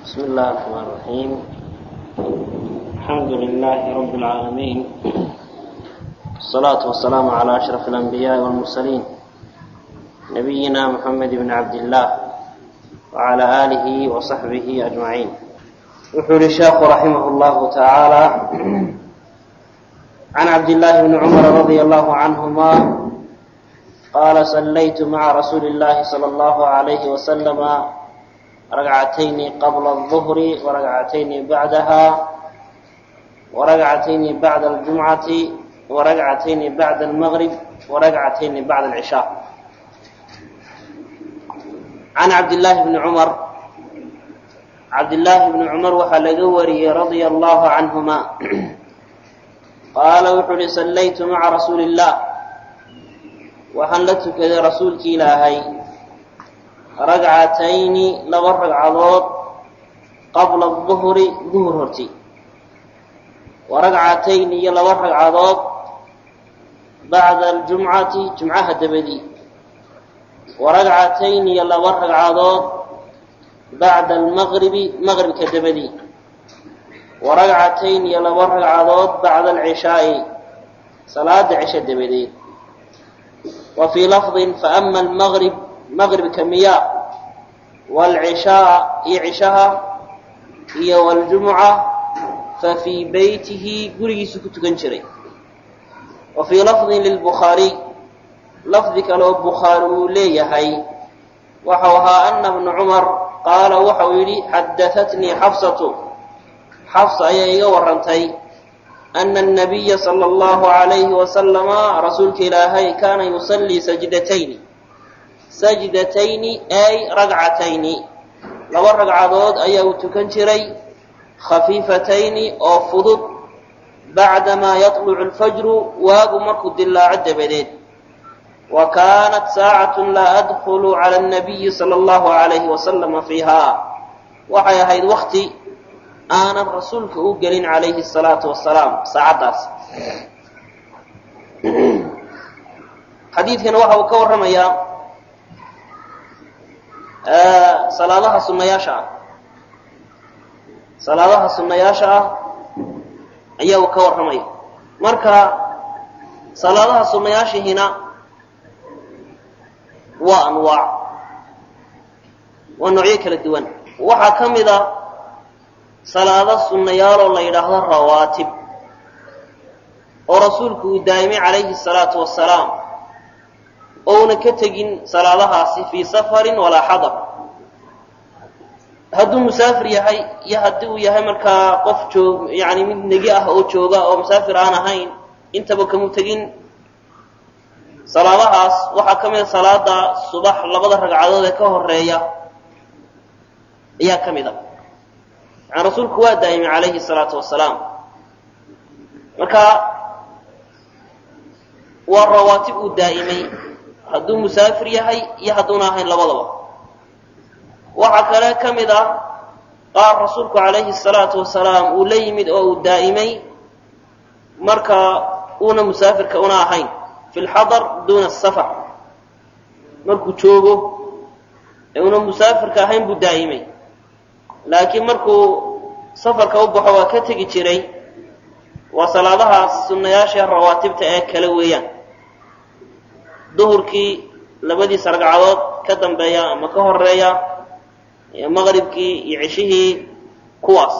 بسم الله الرحمن الرحيم الحمد لله رب العالمين الصلاة والسلام على أشرف الأنبياء والمرسلين نبينا محمد بن عبد الله وعلى آله وصحبه أجمعين وحول الشيخ رحمه الله تعالى عن عبد الله بن عمر رضي الله عنهما قال صليت مع رسول الله صلى الله عليه وسلم ركعتين قبل الظهر وركعتين بعدها وركعتين بعد الجمعة وركعتين بعد المغرب وركعتين بعد العشاء عن عبد الله بن عمر عبد الله بن عمر waxaa laga wariyey رضي الله عنهما qaala wuxuu uhi صلayت معa رasuuل الله waxaan la tukaday rasuulki ilaahay ragcatayni laba ragcadood qabla duhri duhur horti wa ragcatayni iyo laba ragcadood bacda aljumcati jumcaha dabadii wa ragcatayni iyo laba ragcadood bacda almaqribi maqribka dabadii wa ragcatayni iyo laba ragcadood bacda alcishaa'i salaada cisho dabadeed wa fii lafdin faama almaqrib maqribka miya waalcishaa iyo cishaha iyo waljumuca fa fii beytihi gurigiisu ku tukan jiray wa fii lafdin lilbukhaariy lafdi kale oo bukhaari uu leeyahay waxau ahaa ana bna cumar qaala waxau yidhi xadahatnii xafsatu xafsa ayaa iga warantay ana anabiya sala allahu alayhi wasalama rasuulka ilaahay kaana yusallii sajdatayni sajdatayni ay ragcatayni laba ragcadood ayaa uu tukan jiray khafiifatayni oo fudud bacdamaa yatlucu alfajru waagu markuu dilaaco dabadeed wa kaanat saacatun laa adkhulu cala annabiyi sala allahu alayhi wasalama fiiha waxay ahayd wakti aanan rasuulka u gelin calayhi asalaatu wasalaam saacaddaas xadiidkana waxa uu ka warramayaa salaadaha sunnayaasha ah salaadaha sunnayaasha ah ayaa uu ka warramaya marka salaadaha sunnayaashihina waa anwaac waa noocyo kala duwan waxaa ka mid a salaado sunnayaaloo la yidhaahdo rawaatib oo rasuulku uu daa'imay calayhi salaatu wasalaam ouna ka tegin salaadahaasi fii safarin walaa xadar hadduu musaafir yahay iyo haddii uu yahay markaa qof joog yani mid negi ah oo jooga oo musaafir aan ahayn intaba kamu tegin salaadahaas waxaa ka mida salaada subax labada ragcadood ee ka horeeya ayaa ka mid a yani rasuulku waa daa'imay calayhi salaatu wasalaam marka waa rawaatib uu daa'imay hadduu musaafir yahay iyo hadduuna ahayn labadaba waxaa kale ka mid ah qaar rasuulku calayhi salaatu wasalaam uu la yimid oo uu daa'imay marka uuna musaafirka una ahayn fi lxadar duuna asafar markuu joogo ee una musaafirka ahayn buu daa'imay laakiin markuu safarka u baxo waa ka tegi jiray waa salaadahaas sunnayaasha rawaatibta ee kale weeyaan duhurkii labadiisa ragcadood ka dambeeya ama ka horeeya iyo maqribkii iyo ceshihii kuwaas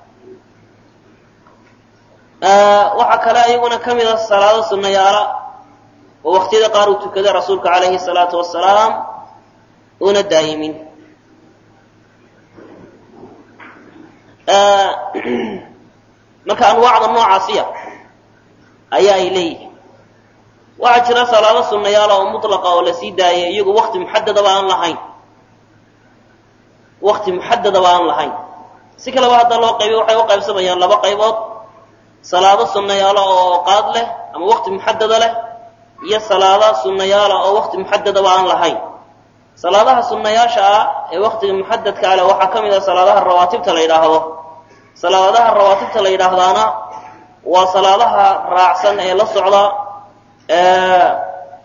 waxaa kale ayaguna ka mid a salaado sunnayaala oo waqtiyada qaar uu tukaday rasuulka calayhi salaatu wasalaam una daa'imin marka anwaacda noocaasiya ayaa ay leeyihiin waxaa jira salaado sunnayaala oo mutlaqa oo la sii daayay iyagu wakti muxadadaba aan lahayn wakti muxadadaba aan lahayn si kaleba hadda loo qaybiy waxay u qaybsamayaan laba qaybood salaado sunnayaala oo qaad leh ama wakti muxadada leh iyo salaada sunnayaala oo wakti muxadadaba aan lahayn salaadaha sunnayaasha ah ee waktiga muxadadka aleh waxaa ka mid ah salaadaha rawaatibta la yidhaahdo salaadaha rawaatibta la yidhaahdaana waa salaadaha raacsan ee la socda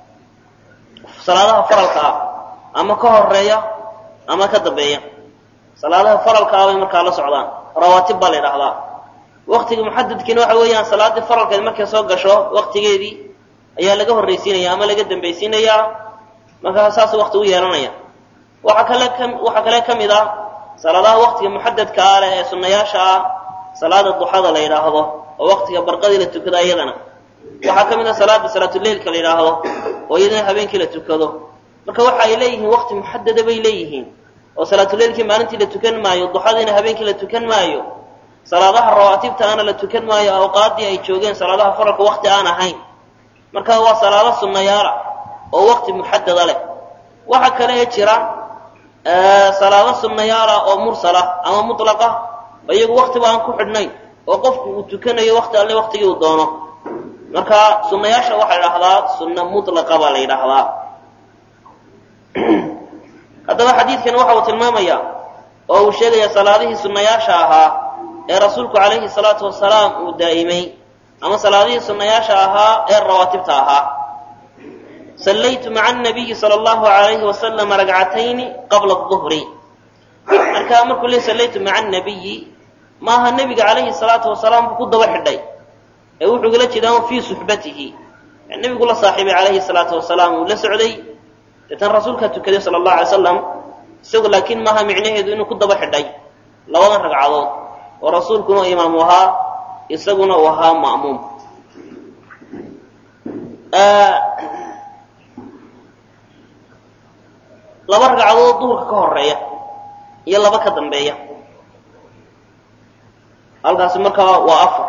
salaadaha faralka ah ama ka horeeya ama ka dambeeya salaadaha faralka ah bay markaa la socdaan rawaatib baa la yidhahdaa waktiga muxadadkiina waxa weeyaan salaaddii faralkeed markay soo gasho waktigeedii ayaa laga horraysiinaya ama laga dambaysiinayaa markaa saas wakti u yeelanaya waxaa kale ka waxaa kale ka mid ah salaadaha waktiga muxadadka ah leh ee sunnayaasha ah salaada duxada la yidhaahdo oo waktiga barqadii la tukado iyadana waxaa ka mid ah salaada salaatuleilka la yidhaahdo oo iyadana habeenkii la tukado marka waxa ay leeyihiin wakti muxadada bay leeyihiin oo salaatuleilkii maalintii la tukan maayo duxadiina habeenkii la tukan maayo salaadaha rawaatibta ana la tukan maayo awqaadii ay joogeen salaadaha faralka wakti aan ahayn marka waa salaado sunnayaala oo wakti muxadada leh waxa kale ee jira salaado sunnayaala oo mursala ama mutlaqa iyagu waktiba aan ku xidhnayn oo qofku uu tukanayo wakti alle waktigii uu doono marka sunnayaasha waxaa la idhahdaa sunna mutlaqa baa la yidhaahdaa haddaba xadiidkan waxa uu tilmaamaya oo uu sheegaya salaadihii sunnayaasha ahaa ee rasuulku calayhi salaatu wasalaam uu daa'imay ama salaadihii sunnayaasha ahaa ee rawaatibta ahaa sallaytu maca annabiyi sala allahu alayhi wasalama ragcatayni qabla aduhri marka markuu le sallaytu maca annabiyi maaha nebiga calayhi salaatu wasalaam buu ku daba xidhay ee wuxuu gala jeedaa fii suxbatihi nebigu la saaxiibay calayhi salaatu wasalaam uu la socday deetan rasuulkaa tukaday sala allahu alay slam isagu laakiin maaha micnaheedu inuu ku daba xidhay labadan ragcadood oo rasuulkuna imaamu ahaa isaguna uu ahaa ma'muum laba ragcadood duhurka ka horeeya iyo laba ka dambeeya halkaasi markaa waa afar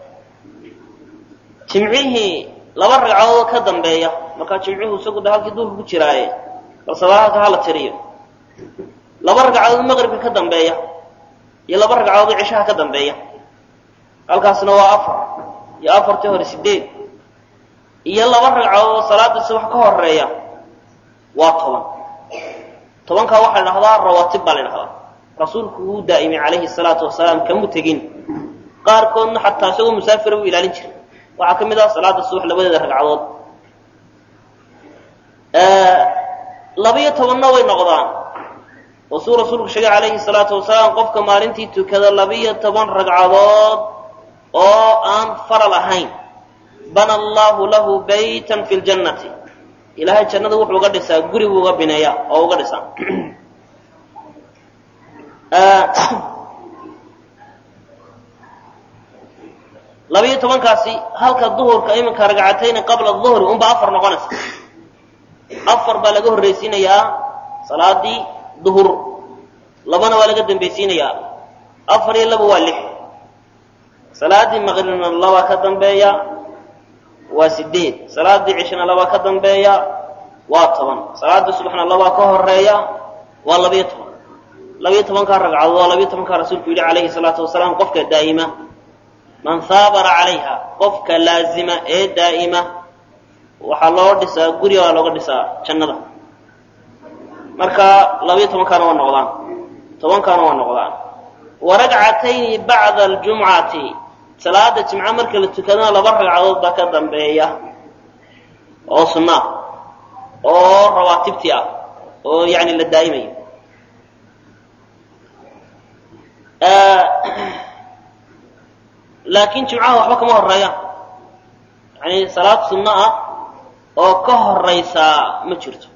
jimcihii laba ragcadood ka dambeeya markaa jimcuhu isagu de halkii duhurka ku jiraaye balse halka hala tiriyo laba ragcadood maqribka ka dambeeya iyo laba ragcadood cishaha ka dambeeya halkaasna waa afar iyo afartii hore sideed iyo laba ragcadood salaada subax ka horeeya waa toban tobankaa waxaa la dhahdaa rawaatib baa la dhahdaa rasuulku wuu daa'imay calayhi salaatu wasalaam kamu tegin qaarkoodna xataa isagoo musaafira u ilaalin jiray waxaa ka mid ah salaada subax labadeeda ragcadood labiyo tobanna way noqdaan oo suu rasuulku sheegay calayhi salaatu wasalaam qofka maalintii tukada labiyo toban ragcadood oo aan faral ahayn bana allahu lahu baytan fi ljannati ilaahay jannada wuxuu uga dhisaa guri buu uga bineeya oo uga dhisaa labiyo tobankaasi halka duhurka iminka ragcatayni qabla duhri unba afar noqonaysa afar baa laga horraysiinayaa salaadii duhur labana waa laga dambaysiinayaa afar iyo laba waa lix salaadii maqribna laba ka dambeeya waa sideed salaadii cishna laba ka dambeeya waa toban salaadii subaxna laba ka horeeya waa labiyo toban labiyo tobankaa ragcadood waa labiyo tobankaa rasuulku yidhi calayhi salaatu wasalaam qofka daa'ima man haabara calayha qofka laazima ee daa'ima waxaa loo dhisaa guri waa looga dhisaa jannada marka labiyo tobankaana waa noqdaan tobankaana waa noqdaan wa ragcatayni bacda aljumcati salaada jimco marka la tukadana laba ragcadood baa ka dambeeya oo sunnaa oo rawaatibtii ah oo yani la daa'imayo laakiin jimcaha waxba kama horeeyaan yani salaad sunno ah oo ka horaysaa ma jirto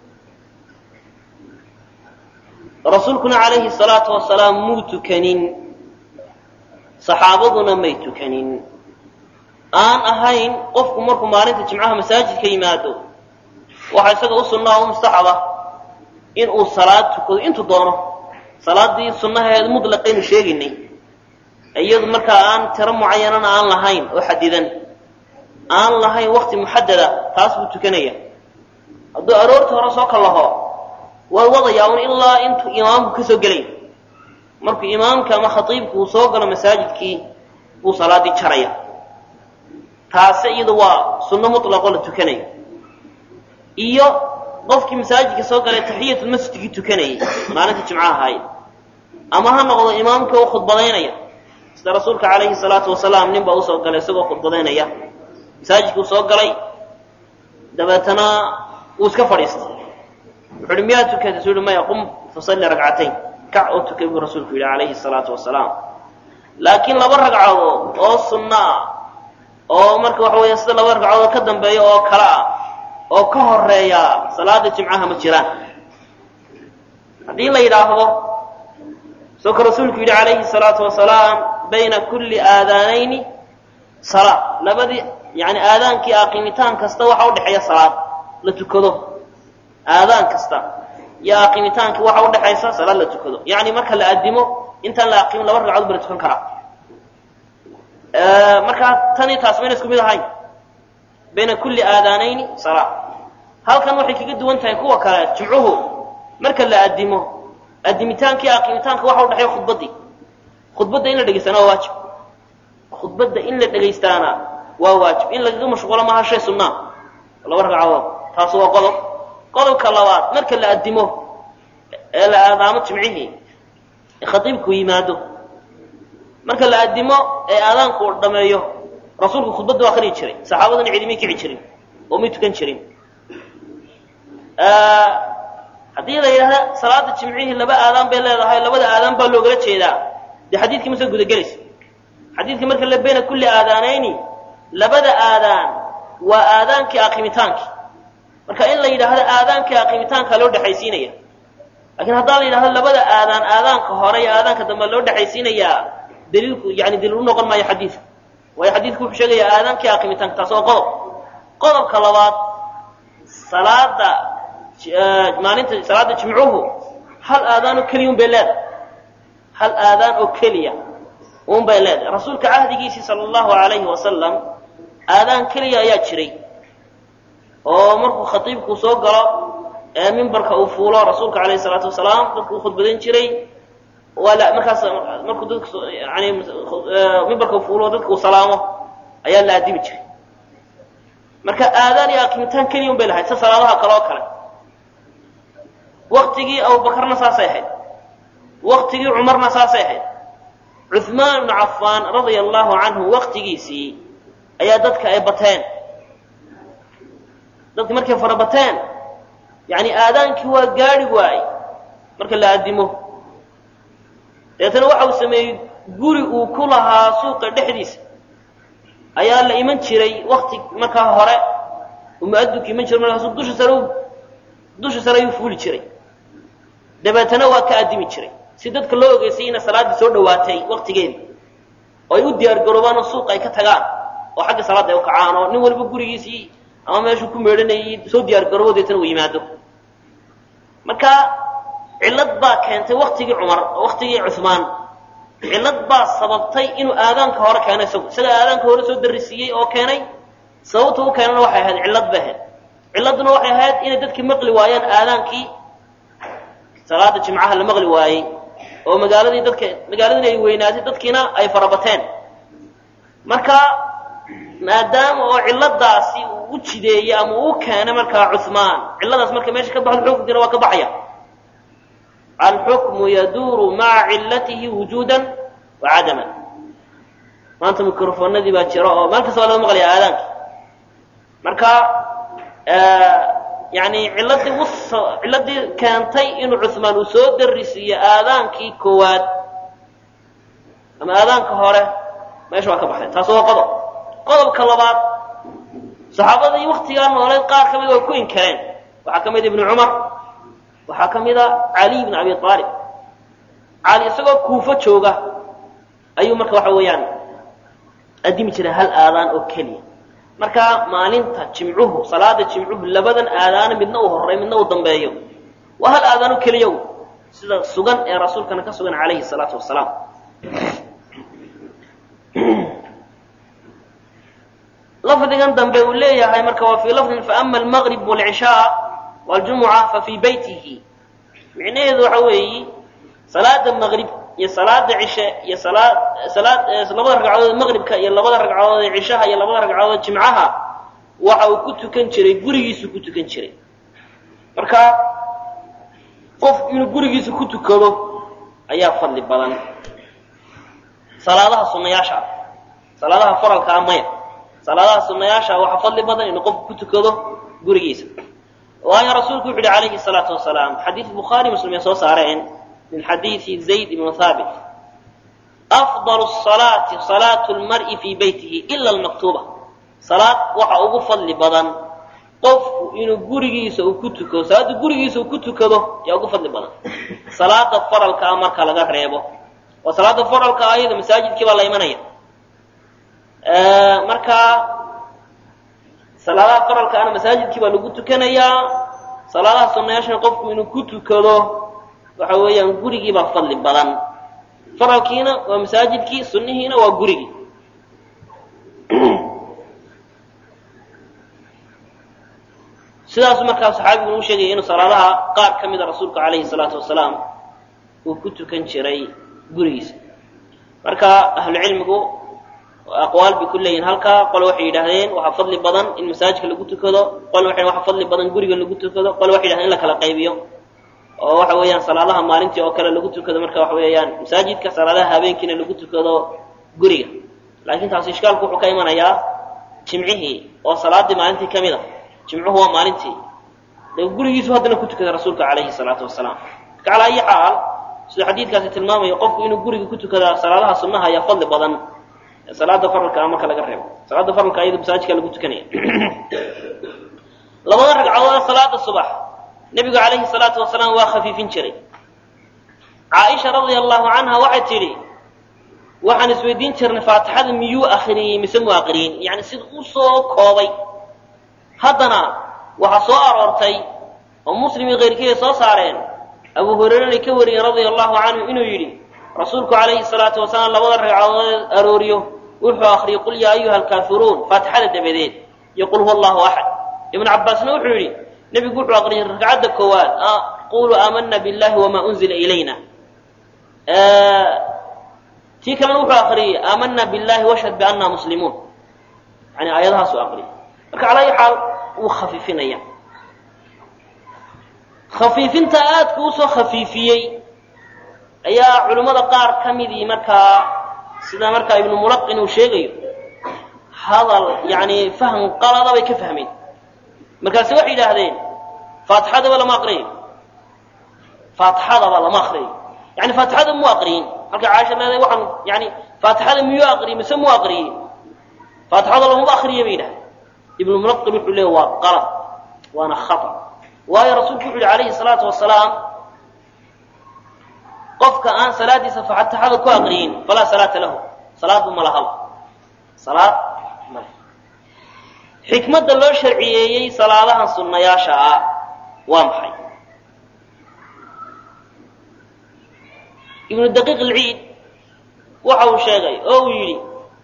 rasuulkuna calayhi salaatu wasalaam muu tukanin saxaabaduna may tukanin aan ahayn qofku markuu maalinta jimcaha masaajidka yimaado waxaa isaga u sunnaa u mustaxaba in uu salaad tukado intuu doono salaadii sunnaheedu mutlaqaynu sheegaynay iyadu markaa aan tiro mucayanana aan lahayn oo xadidan aan lahayn wakti muxadada taas buu tukanaya hadduu aroorta hore soo kallaho waa wadayaa un ilaa intuu imaamku ka soo gelay markuu imaamka ama khatiibku uu soo galo masaajidkii buu salaadii jaraya taase iyadu waa sunno mutlaqoo la tukanayo iyo qofkii masaajidka soo galay taxiyatulmasjidkii tukanayay maalinta jimcaha ahayd ama ha noqdo imaamka oo khudbadaynaya sida rasuulka calayhi salaatu wasalaam nin baa usoo galay isagoo khudbadaynaya masaajidkuu soo galay dabeetana wuu iska fadhiistay wuxu uhi miyaa tukatay su uhi maya qum fasalli ragcatayn kac oo tukay buu rasuulku yidhi calayhi salaatu wasalaam laakiin laba ragcadood oo sunno ah oo marka waxa weya sida laba ragcadood ka dambeeya oo kale ah oo ka horeeya salaada jimcaha ma jiraan haddii la yidhaahdo soo ka rasuulku yidhi calayhi salaatu wasalaam bayna kulli aadaanayni salaa labadii yani aadaankii aqimitaan kasta waxa udhexeeya salaad la tukado aadaan kasta iyo aqimitaanki waxa udhexaysa salaad la tukado yani marka la addimo intaan la aqimin laba ragcadood ba la tukan karaa markaa tani taas mayna isku mid ahayn bayna kulli aadaanayni salaa halkan waxay kaga duwan tahay kuwa kale jimcuhu marka la addimo addimitaanki aqimitaanka waxa udhexeeya khudbaddii khudbadda in la dhegaystaana waa waajib khudbadda in la dhegaystaana waa waajib in lagaga mashquulo maaha shay sunnaa laba ragcadood taas waa qodob qodobka labaad marka la addimo ee la aadaamo jimcihii ee khatiibku yimaado marka la addimo ee aadaanku u dhameeyo rasuulku khudbadda waa akhriyi jiray saxaabaduna cidimay kici jirin oo may tukan jirin haddii la yidhahda salaada jimcihii laba aadaan bay leedahay labada aadaan baa loogala jeedaa dee xadiidkii ma soo gudagelaysa xadiidka marka la bayna kulli aadaanayni labada aadaan waa aadaankii aqimitaanki marka in la yidhaahdo aadaankii aqimitaanka loo dhexaysiinaya lakiin haddaan la yidhahdo labada aadaan aadaanka hore iyo aadaanka dambe loo dhexaysiinayaa daliilku yani daliil u noqon maayo xadiidka waayo xadiidku wuxuu sheegayaa aadaankii aqimitaanka taas waa qodob qodobka labaad salaada maalinta salaada jimcuhu hal aadaan oo keliya un bay leedahay hal aadaan oo keliya un bay leedahay rasuulka cahdigiisii sala allahu alayhi wasalam aadaan keliya ayaa jiray oo markuu khatiibku soo galo ee mimbarka uu fuulo rasuulka alayhi salaatu wasalaam dadku u khudbadan jiray waa markaas markuu dadku yani mimbarka uu fuulo dadka uu salaamo ayaa la addimi jiray marka aadaan iyo aqimitaan keliya un bay lahayd sida salaadaha kale oo kale waktigii abubakarna saasay ahayd waktigii cumarna saasay ahayd cuhmaan ibnu cafaan radia allahu canhu waktigiisii ayaa dadka ay bateen dadki markay fara bateen yani aadaankii waa gaadhi waayey marka la addimo dabeetana waxa uu sameeyey guri uu ku lahaa suuqa dhexdiisa ayaa la iman jiray wakti markaa hore uu mu-adinku iman jiray markaasu dusha sare dusha sare ayuu fuuli jiray dabeetana waa ka addimi jiray si dadka loo ogeysay ina salaaddii soo dhawaatay waktigeedii oo ay u diyaar garoobaan oo suuqa ay ka tagaan oo xagga salaadda ay u kacaan oo nin waliba gurigiisii ama meeshuu ku meedhanayay soo diyaar garoobo deetana uu yimaado marka cillad baa keentay waktigii cumar waktigii cuhmaan cillad baa sababtay inuu aadaanka hore keeno isagu isaga aadaanka hore soo darisiiyey oo keenay sababta u keenana waxay ahayd cillad bay ahayd cilladduna waxay ahayd inay dadkii maqli waayaan aadaankii salaada jimcaha la maqli waayey oo magaaladii dadka magaaladina ay weynaatay dadkiina ay farabateen marka maadaama oo cilladaasi uu u jideeyey ama uu keenay markaa cuhmaan cilladaas marka meesha ka baxdo xukunkiina waa ka baxaya alxukmu yaduuru maca cillatihi wujuudan wa cadaman maanta microfonadii baa jira oo meel kasta waa laga maqlaya aadaanki marka yani cilladii u cilladii keentay inuu cuhmaan uu soo darisiiyo aadaankii koowaad ama aadaanka hore meesha waa ka baxday taas waa qodob qodobka labaad saxaabadii waktigaa nooleed qaar ka mid way ku inkareen waxaa ka mid ibnu cumar waxaa ka mida caliy bn abi aalib cali isagoo kuufo jooga ayuu marka waxa weeyaan addimi jiray hal aadaan oo keliya marka maalinta jimcuhu salaada jimcuhu labadan aadaana midna uu horeey midna uu dambeeyo waa hal aadaan oo keliya sida sugan ee rasuulkana ka sugan calayhi salaatu wasalaam lafdigan dambe uu leeyahay marka waa fii lafdin faama almaqrib wاlcishaa wاljumuca fafii beytihi micnaheedu waxa weeyi salaada maqrib iyo salaada cishe iyo salaad salaad labada ragcadood maqribka iyo labada ragcadood ee cishaha iyo labada ragcadood jimcaha waxa uu ku tukan jiray gurigiisu ku tukan jiray marka qof inuu gurigiisa ku tukado ayaa fadli badan salaadaha sunayaasha ah salaadaha faralka ah maya salaadaha sunayaasha waxaa fadli badan inuu qofku ku tukado gurigiisa waayo rasuulku wuxu uhi calayhi salaatu wasalaam xadiid bukhaari muslim ay soo saareen min xadiidi zayd ibnu haabit afdal salaati salaatu lmar'i fii beytihi ila almaktuuba salaad waxa ugu fadli badan qofku inuu gurigiisa uu ku tukado salaadda gurigiisa uu ku tukado yaa ugu fadli badan salaada faralka ah marka laga reebo oo salaada faralka ah iyada masaajidkii baa la imanaya marka salaadaha faralka ana masaajidkii baa lagu tukanayaa salaadaha sunnayaashana qofku inuu ku tukado waxa weeyaan gurigii baa fadli badan faralkiina waa masaajidkii sunnihiina waa gurigii sidaasu markaa saxaabigu uu sheegaya inuu salaadaha qaar ka mida rasuulka calayhi salaatu wasalaam uu ku tukan jiray gurigiisa marka ahlucilmigu aqwaal bay ku leeyihin halkaa qole waxay yidhaahdeen waxaa fadli badan in masaajidka lagu tukado qole waxay waxaa fadli badan guriga lagu tukado qole waxay yidhahdeen in la kala qaybiyo oo waxa weeyaan salaadaha maalintii oo kale lagu tukado marka waxa weeyaan masaajidka salaadaha habeenkiina lagu tukado guriga laakiin taasi ishkaalku wuxuu ka imanayaa jimcihii oo salaadii maalintii ka mid a jimcuhu waa maalintii de gurigiisu haddana ku tukaday rasuulka calayhi salaatu wasalaam marka calaa ayi xaal siduu xadiidkaasi tilmaamayo qofku inuu guriga ku tukada salaadaha sunnaha ayaa fadli badan salaada faralka ah marka laga reebo salaada faralka iyada masaajidka lagu tukanaya labada ragcadood salaada subax nebigu calayhi salaatu wasalaam waa khafiifin jiray caaisha radia allahu canha waxay tidhi waxaan isweydiin jirnay faatixada miyuu akriyey mise mu aqriyin yani sida u soo koobay haddana waxaa soo aroortay oo muslim iyo keyrkiiay soo saareen abu hurayrana ka wariyey radia allahu canhu inuu yidhi rasuulku calayhi salaatu wasalaam labada ragcadood arooriyo wuxuu akriyay qul yaa ayuha alkaafiruun faatixada dabadeed iyo qul huwa allahu axad ibnu cabbaasna wuxuu yidhi nebigu wuxuu aqriyay ragcadda koowaad quluu aamana billahi wamaa unzila ilayna tii kalena wuxuu akriyey aamana billahi washhad bianna muslimuun yani aayadahaasuu aqriyay marka calaa ayi xaal wuu khafiifinaya khafiifinta aadku usoo khafiifiyey ayaa culimmada qaar ka midii markaa sida markaa ibnu mulaqin uu sheegayo hadal yani faham qalada bay ka fahmeen markaase waxay yidhaahdeen faatixadaba lama aqriyayo faatixadaba lama aqriyayo yani faatixada mu aqriyin halka caaisha leedahay waxaan yani faatixada miyuu aqriyey mise mu aqriyey faatixada lamaba akriya bay yidhahdeen ibnu mulaqin wuxuu leeya waa qalad waana khata waayo rasuulku wuxu yihi calayhi salaatu wasalaam qofka aan salaadiisa faatixada ku aqriyin falaa salaata lahu salaadba ma lahaba salaad male xikmadda loo sharciyeeyey salaadahan sunnayaasha ah waa maxay ibnu daqiiq alciid waxa uu sheegay oo uu yidhi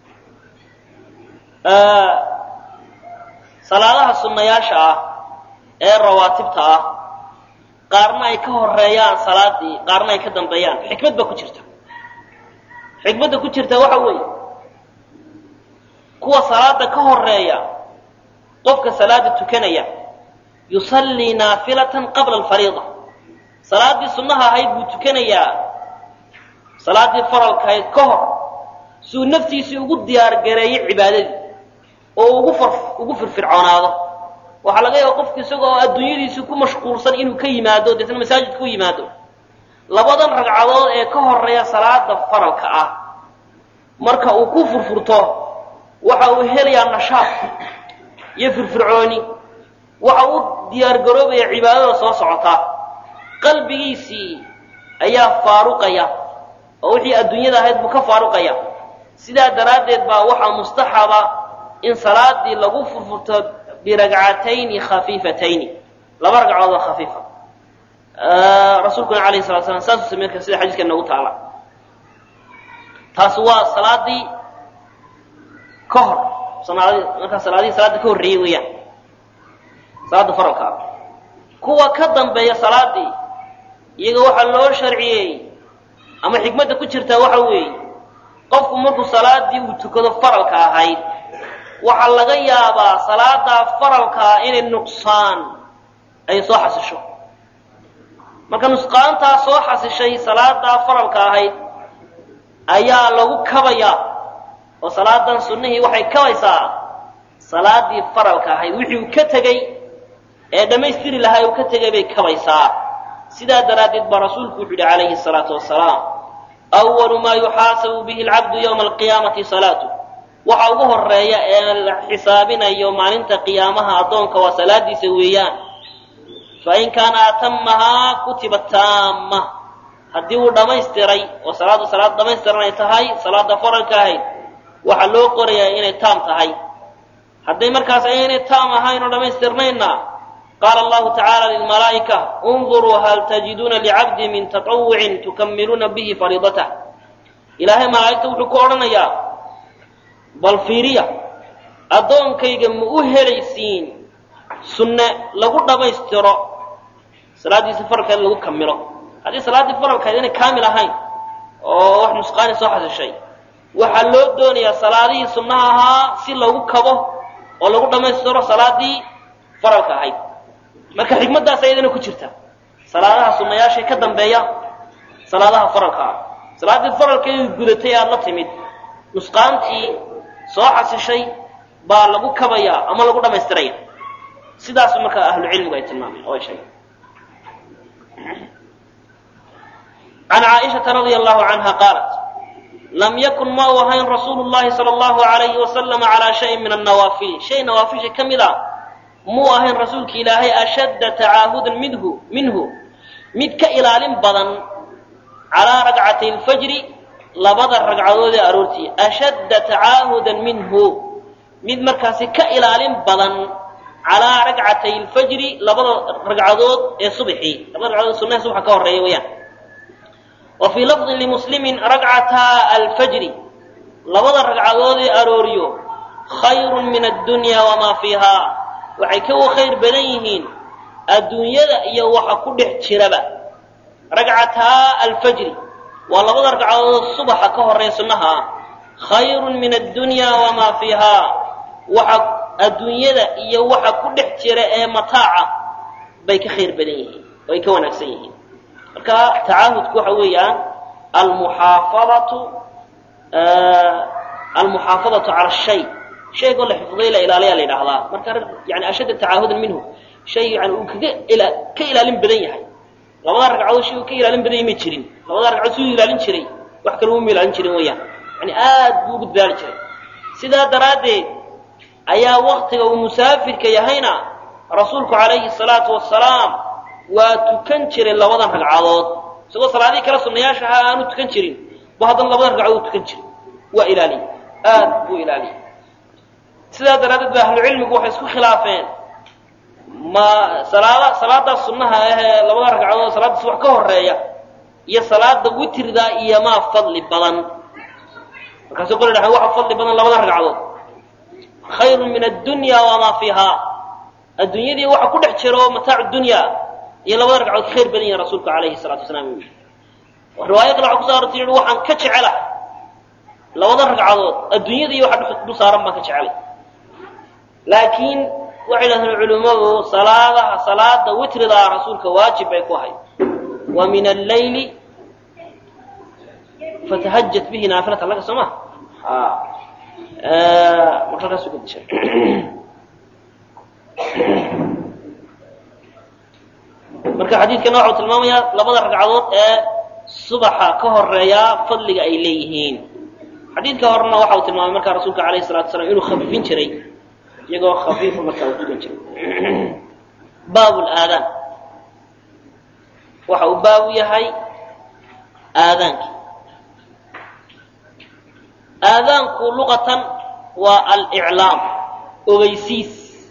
salaadaha sunnayaasha ah ee rawaatibta ah qaarna ay ka horeeyaan salaadii qaarna ay ka dambeeyaan xikmad baa ku jirta xikmadda ku jirta waxa weeye kuwa salaada ka horeeya qofka salaada tukanaya yusallii naafilatan qabla alfariida salaaddii sunnaha ahayd buu tukanayaa salaaddii faralka ahayd ka hor suu naftiisii ugu diyaargareeyo cibaadadii oo ugu far ugu firfircoonaado waxaa laga yaaba qofku isagoo adduunyadiisi ku mashquulsan inuu ka yimaado deetna masaajidka u yimaado labadan ragcadood ee ka horeeya salaada faralka ah marka uu ku furfurto waxa uu helayaa nashaaq iyo firfircooni waxa uu diyaargaroobaya cibaadada soo socota qalbigiisii ayaa faaruqaya oo wixii adduunyada ahayd buu ka faaruqaya sidaa daraaddeed baa waxaa mustaxaba in salaadii lagu furfurto biragcatayni khafiifatayni laba ragcadood oo khafiifa rasuulkuna alayhi salatu slam saasuu samey kara sida xadiiska noogu taala taas waa salaadii ka hor markaa salaadihii salaada ka horreeyey weeyaan salaada faralka ah kuwa ka dambeeya salaadii iyaga waxaa loo sharciyeeyey ama xikmadda ku jirtaa waxa weeye qofku markuu salaadii uu tukado faralka ahayd waxaa laga yaabaa salaadaa faralkaa inay nuqsaan ay soo xasisho marka nusqaantaa soo xasishay salaadaa faralka ahayd ayaa lagu kabayaa oo salaadan sunnihii waxay kabaysaa salaadii faralka ahayd wixii uu ka tegey ee dhammaystiri lahaa uu ka tegay bay kabaysaa sidaa daraaddeed baa rasuulku wuxu yidhi calayhi salaatu wasalaam awalu maa yuxaasabu bihi alcabdu yowma alqiyaamati salaatu waxa ugu horeeya ee la xisaabinayo maalinta qiyaamaha addoonka waa salaadiisa weeyaan fain kaana atamahaa kutiba taama haddii uu dhammaystiray oo salaaddu salaad dhamaystiran ay tahay salaada faralka ahayd waxaa loo qorayaa inay taam tahay hadday markaas ayaynay taam ahayn oo dhammaystirnaynna qaala allahu tacaala lilmalaa'ika unduruu hal tajiduuna licabdi min tatawucin tukamiluuna bihi fariidatah ilaahay malaa'igta wuxuu ku odhanayaa bal fiiriya addoonkayga ma u helaysiin sunne lagu dhammaystiro salaaddiisa faralkeeda lagu kamilo haddii salaaddii faralkeed inay kaamil ahayn oo wax nusqaani soo xasishay waxaa loo doonayaa salaadihii sunnaha ahaa si lagu kabo oo lagu dhammaystiro salaadii faralka ahayd marka xikmaddaas ayadana ku jirta salaadaha sunnayaashay ka dambeeya salaadaha faralka ah salaaddii faralkeedu gudatay aada la timid nusqaantii soo xasishay baa lagu kabayaa ama lagu dhammaystiraya sidaas marka ahlucilmigu ay tilmaameen oo ay sheegeen can caaishata radia allahu canha qaalat lam yakun ma u ahayn rasuulu llahi sala allahu alayhi wasalam calaa shayin min annawaafili shay nawaafisha ka mid a muu ahayn rasuulka ilaahay ashadda tacaahudan midhu minhu mid ka ilaalin badan calaa ragcatay lfajri labada ragcadood ee aroortii ashadda tacaahudan minhu mid markaasi ka ilaalin badan calaa ragcatay lfajri labada ragcadood ee subxii labada ragcadood sunnaha subaxa ka horreeya weeyaan wa fii lafdin limuslimin ragcataa alfajri labada ragcadood ee arooriyo khayrun min addunya wamaa fiihaa waxay ka khayr badan yihiin adduunyada iyo waxa ku dhex jiraba ragcataa alfajri waa labada ragcadood subaxa ka horreeya sunnaha ah khayrun min addunya wamaa fiihaa waxa adduunyada iyo waxa ku dhex jira ee mataaca bay ka khayr badan yihiin oo ay ka wanaagsan yihiin marka tacaahudku waxa weeyaan almuxaafadatu almuxaafadatu cala shay shaygoo la xifday la ilaaliyaa la yidhaahdaa marka yani ashadda tacaahudan minhu shay yani uu kaga ila ka ilaalin badan yahay labada ragcadood shay uu ka ilaalin badan yahay ma jirin labada ragcadood siduu ilaalin jiray wax kale uma ilaalin jirin weeyaan yani aad buu ugu dadaali jiray sidaa daraaddeed ayaa waktiga uu musaafirka yahayna rasuulku calayhi salaatu wasalaam waa tukan jiray labadan ragcadood isagoo salaadihii kale sunnayaasha ahaa aanu tukan jirin bu haddana labadan ragcadood tukan jiray waa ilaaliyey aad buu ilaaliyey sidaa daraaddeed ba ahlucilmigu waxay isku khilaafeen ma salaada salaada sunnaha ahee labada ragcadood salaadda subax ka horeeya iyo salaada witrida iyo maa fadli badan markaasuu qol dhahay waxa fadli badan labada ragcadood khayrun min addunya wamaa fiihaa adduunyadii waxa ku dhex jiro mataacu dunya iyo labada ragcadood ka khayr badan yihin rasuulku calayhi salatu wasalaam uu yihi riwaayo kale waxa kuso arortay yihi waxaan ka jecelahay labada ragcadood adduunyada iyo waxa dul saaran baan ka jecelay laakiin waxay dhahdeen culimmadu salaadaha salaada witridaa rasuulka waajib bay ku ahayd wa min alleyli fatahajat bihi naafilatan laka soo ma markaas uga dishay marka xadiidkana waxau tilmaamayaa labada ragcadood ee subaxa ka horeeya fadliga ay leeyihiin xadiidka horena waxa uu tilmaamay markaa rasuulka alayhi salatu wasalaam inuu khafifin jiray iyagoo khafiifa markaa uu tukan jiray baab laadaan waxa uu baab u yahay aadaanki aadaanku luqatan waa aliclaam ogeysiis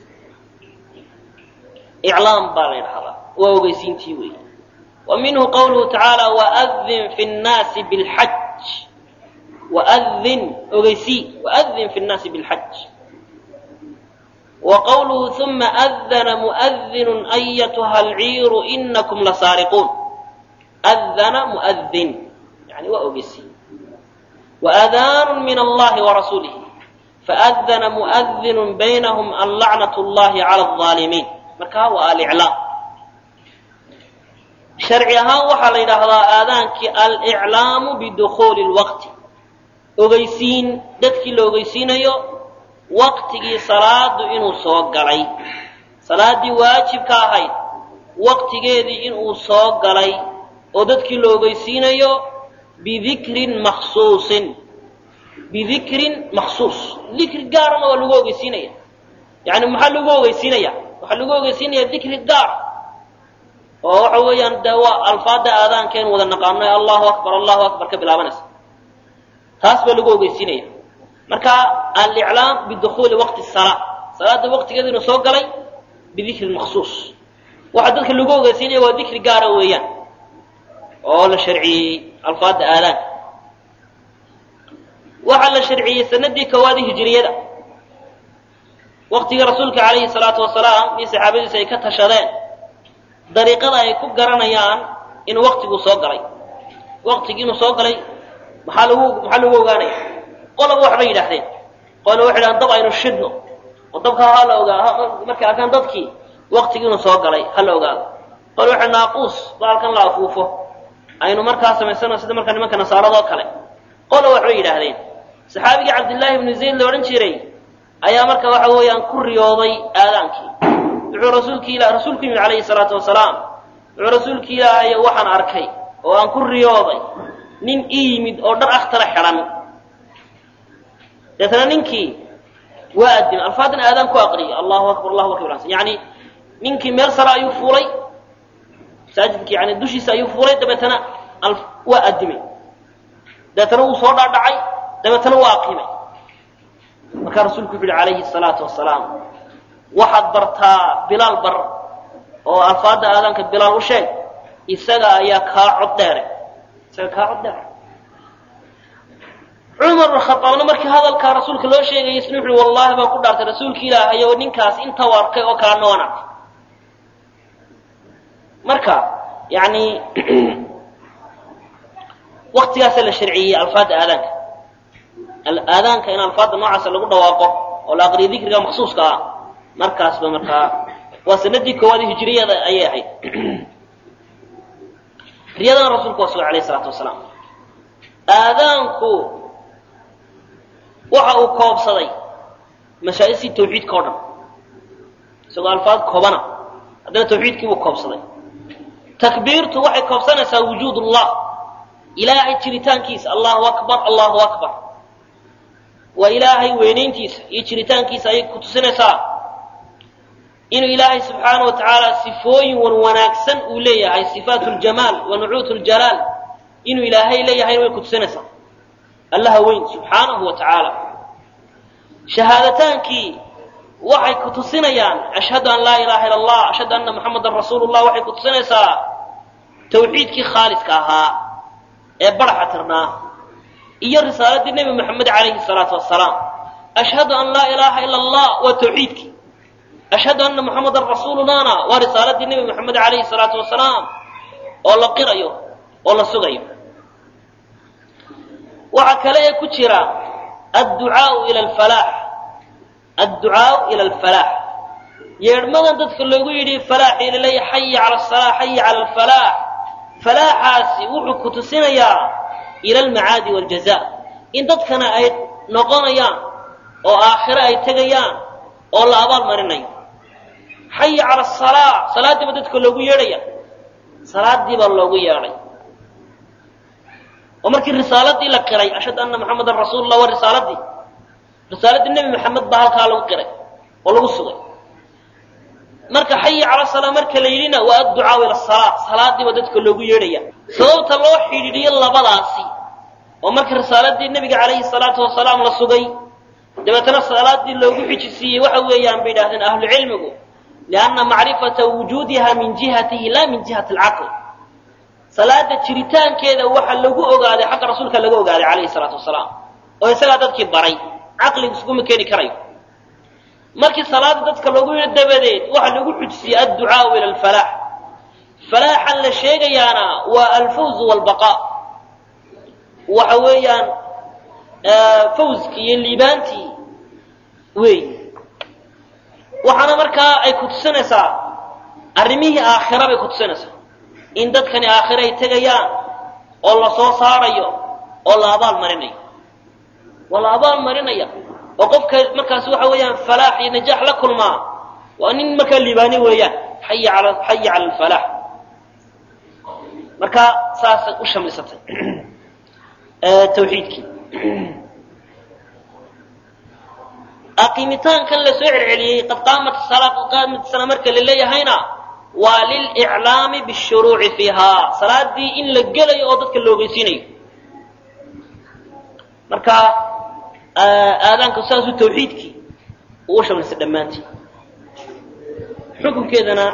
iclaam baa la ydhahdaa waa ogeysiintii weeye wa minhu qawluhu tacaala waadin fi nnaasi bilxaj waadin ogeysii waadin fi nnaasi bilxaj wa qawluhu uma adana muadinu ayatuha alciiru inakum lasaariquun adana muadin yani waa ogeysii waadaanu min allahi warasuulihi faadana muadinu baynahum an lacnat llahi cala alظaalimiin marka waa aliclaam sharci ahaan waxaa la yidhaahdaa aadaankii aliclaamu bidukuuli lwaqti ogeysiin dadkii la ogeysiinayo waqtigii salaadu inuu soo galay salaaddii waajibka ahayd waqtigeedii inuu soo galay oo dadkii la ogeysiinayo bidikrin maksuusin bidikrin maksuus dikri gaarana waa lagu ogeysiinaya yani maxaa lagu ogeysiinaya waxaa lagu ogeysiinaya dikri gaar oo waxa weeyaan de waa alfaada aadaankeen wada naqaano ee allahu akbar allahu akbar ka bilaabanaysa taas baa lagu ogeysiinaya marka aliclaam bidukuuli waqti salaa salaada waqtigeeda inuu soo galay bidikrin maksuus waxa dadka lagu ogeysiinaya waa dikri gaara weeyaan oo la sharciyey alfaada aadaanka waxaa la sharciyey sanadii kowaadi hijiriyada waqtigii rasuulka calayhi salaatu wasalaam iyo saxaabadiisa ay ka tashadeen dariiqada ay ku garanayaan in waqtiguu soo galay waqtigii inuu soo galay maxaa lagu maxaa lagu ogaanaya qolaba waxbay yidhaahdeen qola waxay dhahaan dab aynu shidno oo dabka ha la ogaa markay arkaan dadkii waqtigii inuu soo galay ha la ogaado qola waxay naaquus baalkan la afuufo aynu markaa samaysano sida markaa nimanka nasaaradoo kale qola waxbay yidhaahdeen saxaabigii cabdillaahi ibnu zayd la odhan jiray ayaa marka waxa weeyaan ku riyooday aadaankii wuxuu rasuulki ila rasuulku yimid calayhi salaatu wasalaam wuxuu rasuulki ilaahay waxaan arkay oo aan ku riyooday nin ii yimid oo dhar akhtara xidhan deetana ninkii waa adimay alfaadan aadaan ku aqriyay allahu akbar allahu akbar yani ninkii meel sare ayuu fuulay masaajidki yani dushiisa ayuu fuulay dabeetana waa adimay dabeetana wuu soo dhaadhacay dabeetana waa aqimay markaa rasuulku wuxu uhi calayhi salaatu wasalaam waxaad bartaa bilaal bar oo alfaada aadaanka bilaal u sheeg isaga ayaa kaa cod dheere isaga kaa cod dheere cumar bn khaaabna markii hadalkaa rasuulka loo sheegayay isna wuxu uhi wallahi baan ku dhaartay rasuulka ilaahay oo ninkaas inta u arkay oo kalena waan arkay marka yani waktigaasaa la sharciyey alfaada aadaanka aadaanka in alfaada noocaasa lagu dhawaaqo oo la aqriyo dikriga maksuuska ah markaasba markaa waa sanadii koowaad hijiriyada ayay ahayd riyadana rasuulku waa sugay alayh isalaatu wasalaam aadaanku waxa uu koobsaday mashaa'istii tawxiidka o dhan isagoo alfaad koobana haddana tawxiidkii buu koobsaday takbiirtu waxay koobsanaysaa wujuud ullah ilaahay jiritaankiisa allahu akbar allahu akbar waa ilaahay weynayntiisa iyo jiritaankiisa ayay ku tusinaysaa inuu ilaahay subxaana wa tacaala sifooyin wan wanaagsan uu leeyahay sifaat ljamaal wa nucuut ljalaal inuu ilaahay leeyahayna way ku tusinaysaa allaha weyn subxaanahu wa tacaala shahaadataankii waxay ku tusinayaan ashhadu an laa ilaha ila allah ashhadu anna muxamadan rasuulu llah waxay ku tusinaysaa tawxiidkii khaaliska ahaa ee baraxa tirnaa iyo risaaladii nebi moxamed calayhi salaatu wasalaam ashhadu an laa ilaaha ila allah waa tawxiidkii ashhadu anna muxamadan rasuulunana waa risaaladii nebi moxamed calayhi salaatu wasalaam oo la qirayo oo la sugayo waxaa kale ee ku jira adducaau ila alfalaax adducaau ila alfalaax yeedhmadan dadka loogu yidhi falaaxii lilay xayi cala asalaa xayi cala alfalaax falaaxaasi wuxuu ku tusinayaa ila almacaadi waljaza in dadkana ay noqonayaan oo aakhire ay tegayaan oo la abaal marinayo xayi cala asalaa salaaddiiba dadka loogu yeedhaya salaadii baa loogu yeedhay oo markii risaaladii la qiray ashhadu anna muxamadan rasuulullah waa risaaladii risaaladii nebi maxamed baa halkaa lagu qiray oo lagu sugay marka xayi cala salaa marka la yidhina waa adducaa ila salaa salaadiiba dadka loogu yeedhaya sababta loo xidhiidhiyo labadaasi oo marka risaaladii nebiga calayhi salaatu wasalaam la sugay dabeetana salaadii loogu xijisiiyey waxa weeyaan bay yidhahdeen ahlucilmigu lianna macrifata wujuudiha min jihatihi la min jihati alcaql salaada jiritaankeeda waxa lagu ogaaday xagga rasuulka laga ogaaday calayhi salaatu wasalaam oo isagaa dadkii baray caqligu iskuma keeni karayo markii salaada dadka loogu yidhi dabadeed waxaa lagu xujisiyey adducaau ila alfalaax falaaxan la sheegayaana waa alfawz walbaqaa waxa weeyaan fawzkii iyo liibaantii weey waxaana markaa ay ku tusinaysaa arrimihii aakhira bay ku tusinaysaa in dadkani aakhira ay tegayaan oo la soo saarayo oo la abaal marinayo waa la abaal marinaya oo qofka markaas waxa weeyaan falaax iyo najaax la kulmaa waa nin markaa liibaani weeyaan xaya cala xaya cala alfalaax marka saasay u shamlisatay tawxiidkii aqimitaankan la soo celceliyey qad qaamat salaa qad qaamat sana marka la leeyahayna waa liliclaami bishuruuci fiihaa salaadii in la gelayo oo dadka la ogeysiinayo marka aadaanka saasuu tawxiidkii uu u shamlisay dhammaantii xukunkeedana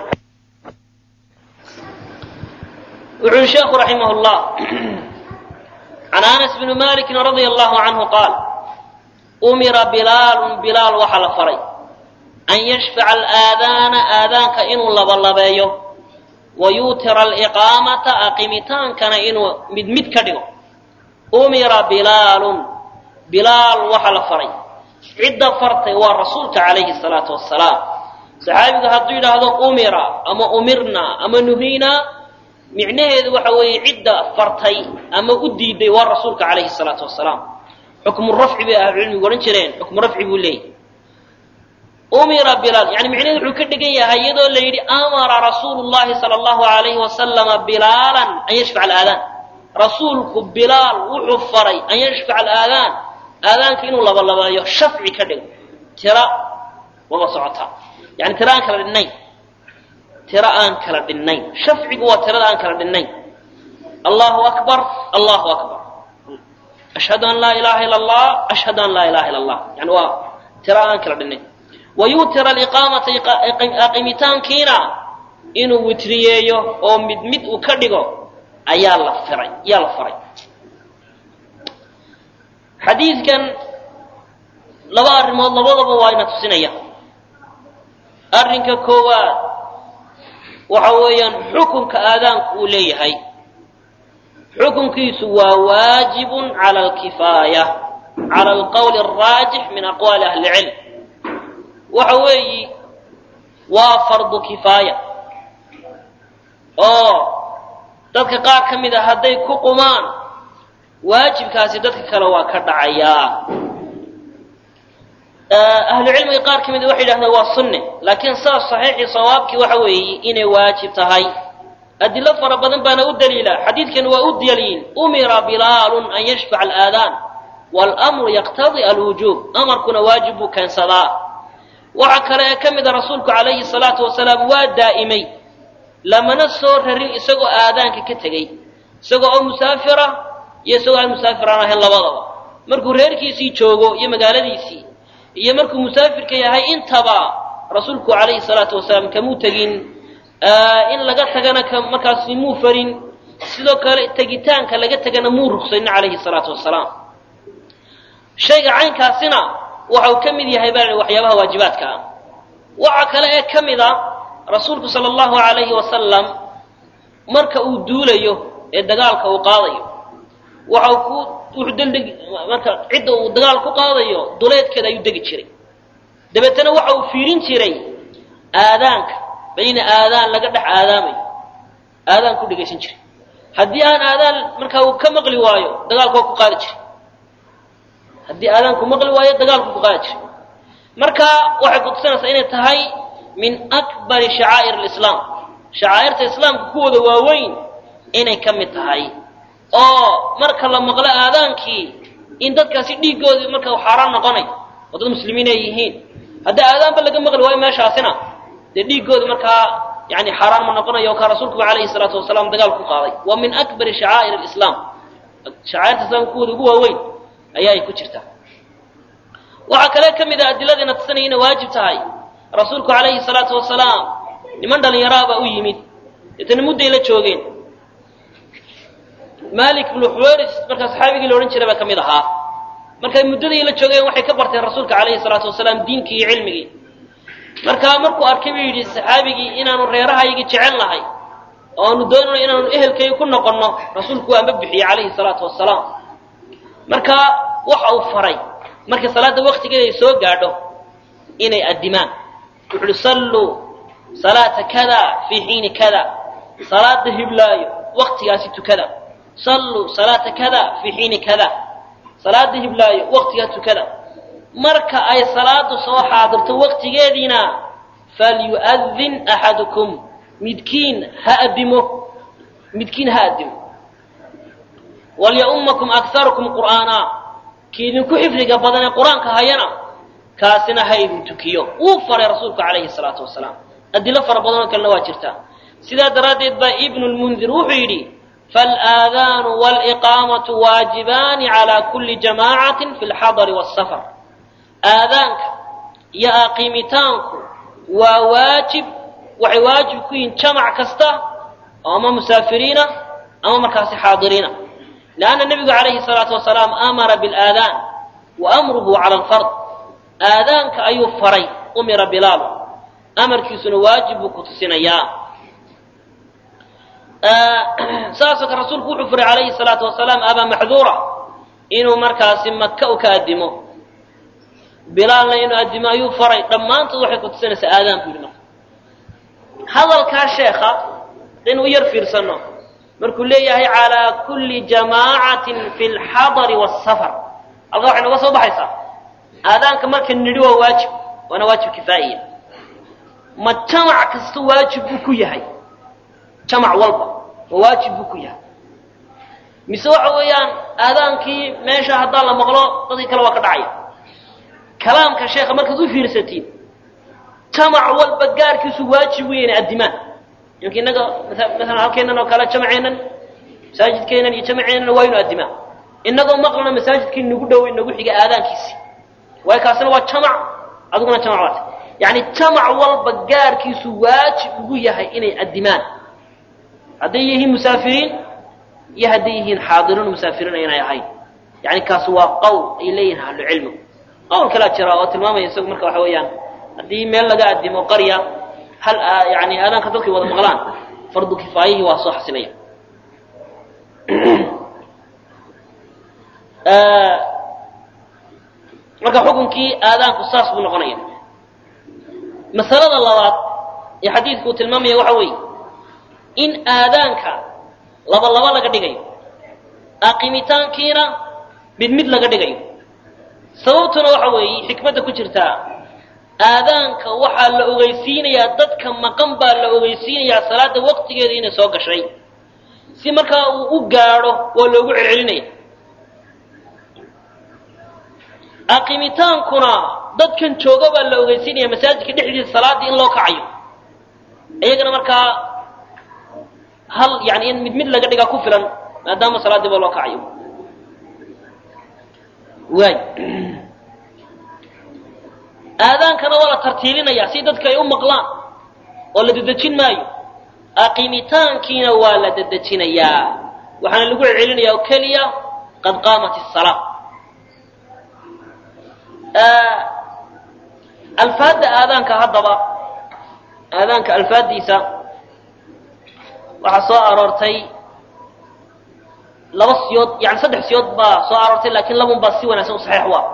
wuxuu yihi sheekhu raximah llah can anas bni maliki radia allahu canhu qaal umira bilaalun bilaal waxaa la faray an yashfaca alaadaana aadaanka inuu labalabeeyo wa yuutira aliqaamata aqimitaankana inuu mid mid ka dhigo umira bilaalun bilaal waxaa la faray cidda fartay waa rasuulka calayhi salaatu wasalaam saxaabigu hadduu yidhaahdo umira ama umirna ama nuhiina micnaheedu waxa weeye cidda fartay ama u diiday waa rasuulka calayhi salaatu wasalaam xukmu rafci bay ahlucilmigu odhan jireen xukmu rafci buu leeyahy umira bilaal yani micnaheedu wuxuu ka dhigan yahay iyadoo la yidhi amara rasuulu llahi sala allahu alayhi wasalama bilaalan an yashfaca alaadaan rasuulku bilaal wuxuu faray an yashfaca alaadaan aadaanka inuu labalabeeyo shafci ka dhigo tira waba socotaa yani tira aan kala dhinnayn tira aan kala dhinnayn shafcigu waa tirada aan kala dhinnayn allahu akbar allahu akbar ashhadu an laa ilaha ila allah ashhadu an laa ilaha ila allah yani waa tira aan kala dhinnayn wayuutira aliqaamata aqimitaankiina inuu witriyeeyo oo mid mid uu ka dhigo ayaa la firay ayaa la faray xadiidkan laba arrimood labadaba waa ina tusinaya arrinka koowaad waxa weeyaan xukunka aadaanku uu leeyahay xukunkiisu waa waajibun cala alkifaaya cala alqowli alraajix min aqwaali ahli cilm waxa weeyi waa fardu kifaaya oo dadka qaar ka mid a hadday ku qumaan waajibkaasi dadka kale waa ka dhacayaa ahlu cilmiga qaar ka mid a waxay yidhahdeen waa sunne laakiin saas saxiixii sawaabkii waxa weeye inay waajib tahay adilo fara badan baana u daliila xadiidkan waa u daliil umira bilaalun an yashfaca alaadaan wاlmru yaqtadi alwujuub amarkuna waajib buu keensadaa waxa kale ee ka mida rasuulku calayhi salaatu wasalaam waa daa'imay lamana soo rarin isagoo aadaanka ka tegey isagoo oo musaafira iyo isagoo aan musaafir aan ahayn labadaba markuu reerkiisii joogo iyo magaaladiisii iyo markuu musaafirka yahay intaba rasuulku calayhi salaatu wasalaam kamuu tegin in laga tagana markaasi muu farin sidoo kale tegitaanka laga tegana muu rugsanin calayhi salaatu wasalaam shayga caynkaasina waxa uu ka mid yahay baa waxyaabaha waajibaadka ah waxa kale ee ka mid a rasuulku sala allahu alayhi wasalam marka uu duulayo ee dagaalka uu qaadayo waxa ku wuxuu daldeg marka cidda uu dagaal ku qaadayo duleedkeeda ayuu degi jiray dabeetana waxa uu fiirin jiray aadaanka bayna aadaan laga dhex aadaamayo aadaan ku dhegaysan jiray haddii aan aadaan markaa uu ka maqli waayo dagaalka waa ku qaadi jiray haddii aadaanku maqli waayo dagaalku ku qaadi jiray marka waxay kutusinaysaa inay tahay min akbari shacaa'ir alislaam shacaa'irta islaamka kuwooda waaweyn inay ka mid tahay oo marka la maqlo aadaankii in dadkaasi dhiiggoodii marka uu xaaraan noqonay oo dad muslimiin ay yihiin haddii aadaanba laga maqli waayo meeshaasina dee dhiiggoodi markaa yani xaaraan ma noqonayo ka rasuulkuba calayhi salaatu wasalaam dagaal ku qaaday waa min akbari shacaa'ir alislaam shacaa'irta islaamka kuwooda ugu waaweyn ayaa ay ku jirtaa waxaa kale ka mid a adiladiina tusanaya inay waajib tahay rasuulku calayhi salaatu wasalaam niman dhallinyaraabaa u yimid deetana mudday la joogeen malik bnu xuwayris markaa saxaabigii la odhan jiray baa ka mid ahaa markay muddadii la joogeen waxay ka barteen rasuulka calayhi salaatu wasalaam diinkii iyo cilmigii markaa markuu arkay buu yidhi saxaabigii inaanu reerahaygii jecel nahay oo aanu doonayno inaanu ehelkayga ku noqonno rasuulku waanba bixiyey calayhi salaatu wasalaam marka waxa uu faray markii salaadda waktigeeda ay soo gaadho inay addimaan wuxu uhi salluu salaata kada fii xiini kada salaada hiblaayo waktigaasi tukada salluu salaata kada fii xiini kada salaada hiblaayo waktigaa tukada marka ay salaadu soo xaadirto waktigeediina falyu'adin axadukum midkiin ha adimo midkiin ha adimo walya'ummakum akharukum qur'aana kiidinku xifdiga badan ee qur-aanka hayana kaasina ha idin tukiyo wuu faray rasuulku calayhi salaatu wasalaam adilo fara badanoo kalena waa jirtaa sidaa daraaddeed baa ibnu lmundir wuxuu yidhi faalaadaanu waliqaamatu waajibaani calaa kulli jamaacatin fi lxadari waasafar aadaanka iyo aqiimitaanku waa waajib waxay waajib ku yihiin jamac kasta oo ama musaafiriina ama markaasi xaadiriina leanna nebigu calayhi salaatu wasalaam amara bilaadaan wa amruhu cala alfard aadaanka ayuu faray umira bilaal amarkiisuna waajib buu ku tusinayaa saasoo kale rasuulku wuxuu furay calayhi salaatu wasalaam abaa maxduura inuu markaasi maka u ka addimo bilaalna inuu addimo ayuu faray dhammaantood waxay ku tusinaysaa aadaan buu yidhi marka hadalkaa sheekha in u yar fiirsano markuu leeyahay calaa kulli jamaacatin fi lxadari waasafar halkaa waxay noga soo baxaysaa aadaanka marka nidhi waa waajib waana waajib kifaa'iya ma jamac kasta waajib buu ku yahay jamac walba ma waajib buu ku yahay mise waxa weeyaan aadaankii meesha haddaan la maqlo dadkii kale waa ka dhacaya kalaamka sheekha markaad u fiirsatiin jamac walba gaarkiisu waajib weyn addimaan imka innaga maalan halkeennan oo kale jamaceennan masaajidkeennan iyo jamaceennan waa inu addimaan innagoo maqlana masaajidkii nagu dhow nagu xiga aadaankiisi waayo kaasina waa jamac adiguna jamac waata yacni jamac walba gaarkiisu waajib ugu yahay inay addimaan hadday yihiin musaafiriin iyo hadday yihiin xaadiriin musaafiriin aynay ahayn yani kaasi waa qowl ay leeyihin ahlucilmigu qowl kalaa jira oo tilmaamaya isagu marka waxa weeyaan haddii meel laga addimo qarya hal yani aadaanka dadkay wada maqlaan fardu kifaayihii waa soo xasilaya marka xukunkii aadaanku saas buu noqonaya masalada labaad ee xadiidku uu tilmaamaya waxa weeye in aadaanka laba laba laga dhigayo aqimitaankiina mid mid laga dhigayo sababtuna waxa weeye xikmadda ku jirtaa aadaanka waxaa la ogeysiinayaa dadka maqan baa la ogeysiinayaa salaada waqtigeeda inay soo gashay si markaa uu u gaadho waa loogu celcelinaya aqimitaankuna dadkan jooga baa la ogeysiinaya masaajidka dhexdiisa salaaddii in loo kacayo iyagana markaa hal yani in mid mid laga dhigaa ku filan maadaama salaaddii ba loo kacayo waay aadaankana waa la tartiibinayaa si dadka ay u maqlaan oo la dedejin maayo aqimitaankiina waa la dedejinayaa waxaana lagu celcelinayaa oo keliya qad qaamat الsalaa alfaadda aadaanka haddaba aadaanka alfaaddiisa waxaa soo aroortay laba siyood yani saddex siyood baa soo aroortay lakin labun baa si wanaagsan u saxiix u ah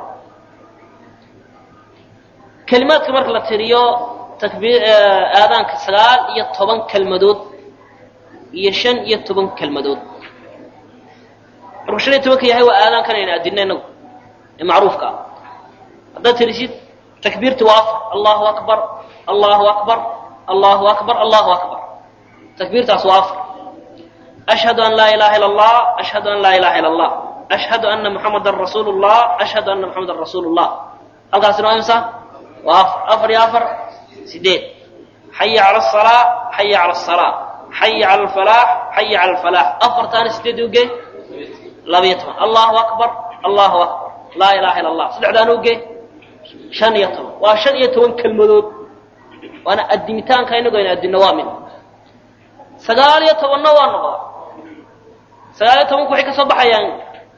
kelimaadka marka la tiriyo takbiir aadaanka sagaal iyo toban kelmadood iyo shan iyo toban kelmadood markuu shan iyo tobanka yahay waa aadaankan ayna adina inagu ee macruufka ah haddaad tirisid takbiirti waa afar allahu akbar allahu akbar allahu akbar allahu akbar takbiirtaas waa afar ashhadu an laa ilaha ila allah ashhadu an laa ilaha ila allah ashhadu ana muxamadan rasuulu llah ashhadu ana muxamadan rasuulu llah halkaasina waa imsa waa afar afar iyo afar sideed xaya cala asalaa xaya cala asalaa xaya cala alfalaax xaya cala alfalaax afartaana sideed uge labiyo toban allahu akbar allahu akbar laa ilaha ila allah saddexdaana uge shan iyo toban waa shan iyo toban kelmadood waana addimitaanka inagu aynu addinno waa mid sagaal iyo tobanna waa noqda sagaal iyo tobanku waxay ka soo baxayaan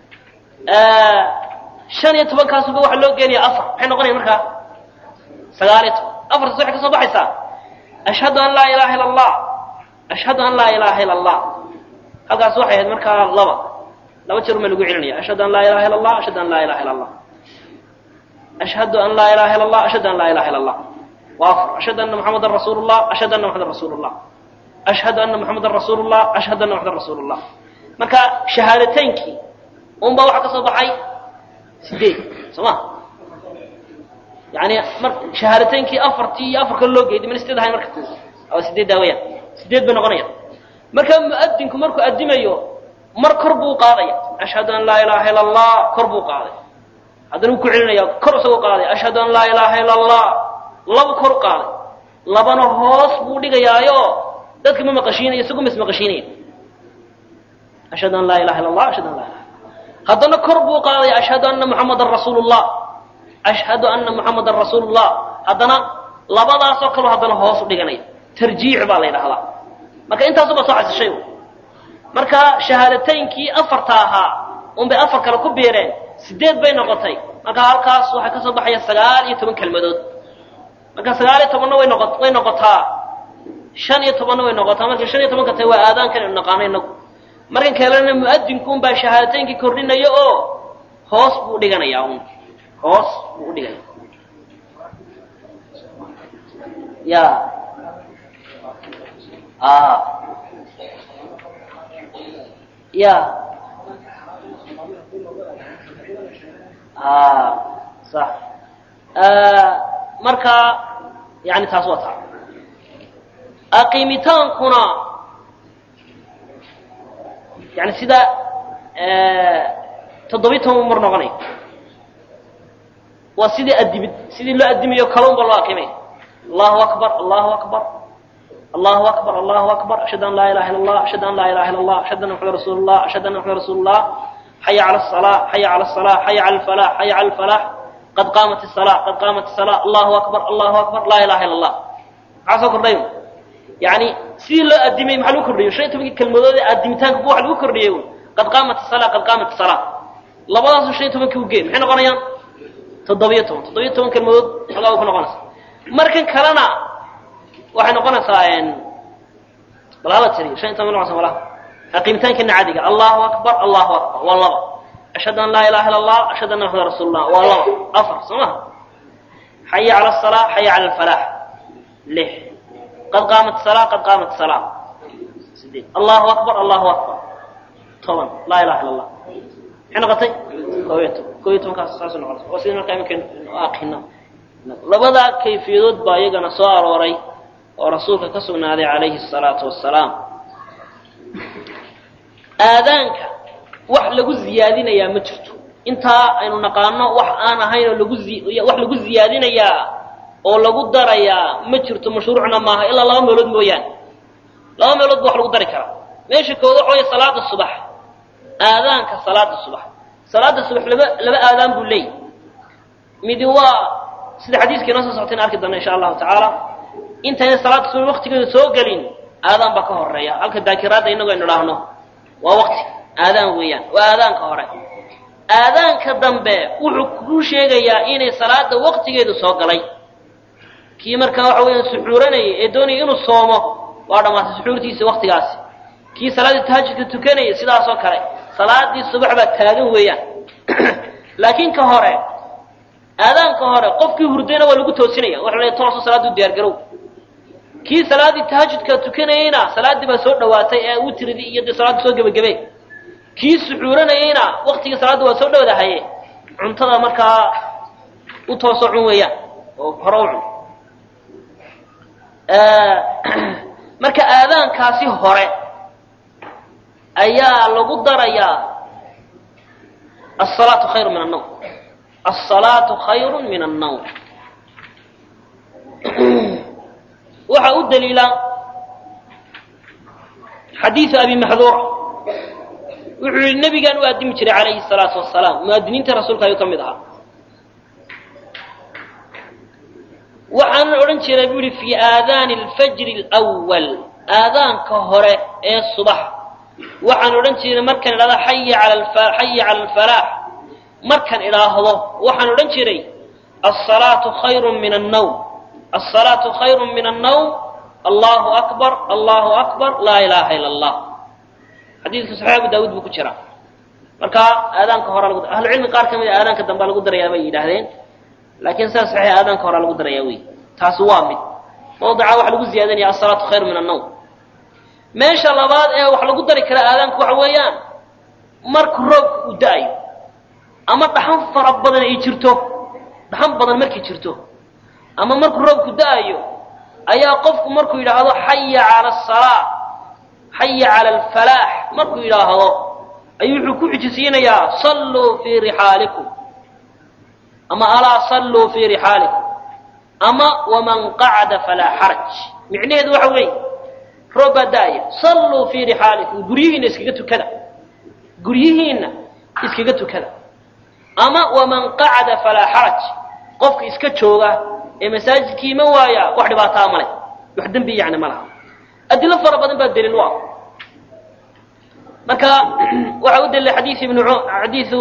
shan iyo tobankaasuba waxaa loo geenaya afar maxay noqonaya markaa sagaal iyo toban afartaas waxay ka soo baxaysaa ashhadu an laa ilaha ila allah ashhadu an laa ilaha ila allah halkaas waxay ahayd markaa laba laba jeer uma lagu celinaya ashhadu an laa ilaha ila allah ashhadu an laa ilaha ila allah ashhadu an laa ilaha ila allah ashhadu an laa ilaha ila allah waa afar ashhadu anna muxamadan rasuulu llah ashhadu anna muxamadan rasuulu llah ashhadu anna muxamadan rasuulu llah ashhadu anna muxamadan rasuulu llah marka shahaadateynkii un baa waxaa ka soo baxay sideed soo ma yani mar shahaadateynkii afartii iyo afar kale loo geeyay mana sideed ahayn marka waa sideed daawayaan sideed bay noqonayaan marka mu'adinku markuu addimayo mar kor buu qaadaya ashhadu an laa ilaaha ila allah kor buu qaaday haddana wuu ku celinaya kor isagoo qaaday ashhadu an laa ilaaha ila allah laba kor u qaaday labana hoos buu dhigayaayo dadka ma maqashiinayo isagu ma ismaqashiinaya ashhadu an laa ilaha illa allah ashhadu an laa ilaha haddana kor buu qaadaya ashhadu anna muxamadan rasuulu llah ashhadu anna muxamadan rasuulu llah haddana labadaasoo kaleo haddana hoos u dhiganaya tarjiic baa la yidhahdaa marka intaasuba soo xasishay marka shahaadataynkii afarta ahaa unbay afar kale ku biireen sideed bay noqotay marka halkaas waxaa ka soo baxaya sagaal iyo toban kelmadood marka sagaal iyo tobanna way noqo way noqotaa shan iyo tobanna way noqotaa markay shan iyo tobanka tahay waa aadaankan inu naqaano inagu markan kalena mu'adinkuun baa shahaadataynkii kordhinaya oo hoos buu dhiganayaa un hoos buu udhigaya ya ya sax marka yani taas waa taa aqiimitaankuna yani sida toddobiyi toban mar noqonay waa sidii adimid sidii loo adimayo kalun ba loo aqimay allahu akbar allahu akbar allahu akbar allahu akbar ashhadu an laa ilaha illa allah ashhadu an laa ilaha illa allah ashhadu anna muxamad rasuulu llah ashhadu anna muxamad rasuulu llah xaya cala asalaa xaya cala asalaa xaya cala alfalax xaya cala alfalax qad qaamat الsalaa qad qaamat الsalaa allahu akbar allahu akbar laa ilaha illa allah maxaa soo kordhay yani sidii loo adimay maxaa lagu kordhiyo shan iyo tobankii kelmadood ee adimitaanka bu waxa lagu kordhiyey qad qaamat الsalaa qad qaamat الsalaa labadaasu shan iyo tobankii ugeen maxay noqonayaan toddobiyo toban toddobiyo toban kelmadood xogaa way ku noqonaysaa markan kalena waxay noqonaysaa bal hala tiriyo shan iyo toban noqonaysa malaha aqiimitaankeena caadiga allahu akbar allahu akbar waa laba ashhadu an laa ilaha illa allah ashhadu anna muxamad rasuulu llah waa laba afar soo maha xaya cala asalaa xaya cala alfalax lix qad qaamat salaa qad qaamat salaa sideed allahu akbar allahu akbar toban laa ilaha illa allah maxay noqotay koob iyo toban koob iyo tobankaas saas noqonaysa waa sida markaa iminka aqina labadaa kayfiyadood baa iyagana soo arooray oo rasuulka ka sugnaaday calayhi الsalaatu wasalaam aadaanka wax lagu ziyaadinayaa ma jirto intaa aynu naqaano wax aan ahayn oo lagu wax lagu ziyaadinayaa oo lagu darayaa ma jirto mashruucna maaha ilaa laba meelood mooyaane laba meelood ba wax lagu dari karaa meesha kooda waxa waya salaada subax aadaanka salaada subax salaada subax laba laba aadaan buu leeyahy midi waa sida xadiiskii noo soo soctayna arki doona insha allahu tacaala intayna salaada subax waktigeeda soo gelin aadaan baa ka horeeya halka daakiraadda inagu aynu idhaahno waa wakti aadaan weeyaan waa aadaanka hore aadaanka dambe wuxuu kuu sheegayaa inay salaada waktigeedu soo galay kii markaa waxa weeyaan suxuuranayay ee doonaya inuu soomo waa dhammaatay suxuurtiisa waktigaasi kii salaaddii tahajudka tukanayay sidaasoo kale salaadii subax baa taagan weeyaan laakiin ka hore aadaanka hore qofkii hurdayna waa lagu toosinaya waxa la tooso salaadii u diyaar garow kii salaaddii tahajudka tukanayeyna salaaddii baa soo dhawaatay ee witridii iyo dee salaadda soo gebagabe kii suxuuranayeyna waktigii salaadda waa soo dhowdahaye cuntada markaa u toosoo cun weeyaan oo hore u cun marka aadaankaasi hore ayaa lagu darayaa asalaatu khayru min annawm asalaatu khayru min annawm waxaa u daliila xadiidu abi maxduura wuxuu yihi nebigaan u addimi jiray calayhi salaatu wasalaam mu'adiniinta rasuulka ayuu ka mid ahaa waxaanan odhan jiray buu yihi fii aadaani alfajri alwal aadaanka hore ee subax waxaan odhan jiray markaan idhahdo xaya cala xaya cala alfalaax markaan idhaahdo waxaan odhan jiray asalaatu khayru min annawm asalaatu khayru min annawm allahu akbar allahu akbar laa ilaaha ila allah xadiidka saxiix abu daawuud buu ku jiraa marka aadaanka hore lagu ahlucilmi qaar ka mid a aadaanka dambea lagu darayaa bay yidhaahdeen laakiin sidaa saxiix aadaanka horea lagu darayaa wey taasi waa mid mawdica waxa lagu ziyaadanaya asalaatu khayru min annawm meesha labaad ee wax lagu dari kara aadaanku waxa weeyaan marka roobka uu da-ayo ama dhaxan fara badan ay jirto dhaxan badan markay jirto ama markuu roobku da-ayo ayaa qofku markuu yidhaahdo xaya cala asalaa xaya cala alfalaax markuu yidhaahdo ayuu wuxuu ku xijisiinayaa salluu fii rixaalikum ama alaa salluu fii rixaalikum ama waman qacda falaa xaraj micnaheedu waxa weeye roob baa da-aya salluu fii rixaalikum guryihiinna iskaga tukada guryihiinna iskaga tukada ama waman qacda falaa xaraj qofka iska jooga ee masaajidkii ma waaya wax dhibaataa male wax dembi yani ma laha adilo fara badan baa daliil u ah marka waxa u daliilay xadiis ibnu xadiisu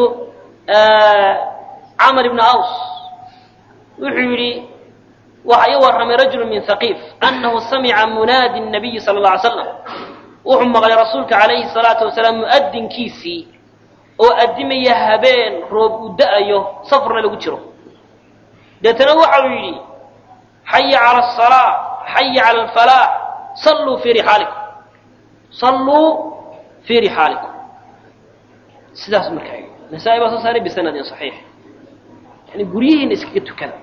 camr ibn aws wuxuu yidhi waxa ii warramay rajulu min haqiif annahu samica munaadi nabiyi sala alla alay slam wuxuu maqlay rasuulka calayhi salaatu wasalaam mu'adinkiisii oo addimaya habeen roob uu da-ayo safarna lagu jiro deetana waxa uu yidhi xaya cala asalaa xaya cala alfalaax salluu fii rixaalikum salluu fii rixaalikum sidaas markaa yidhi nasaa-i baa soo saaray bisanadin saxiix yani guryihiina iskaga tukada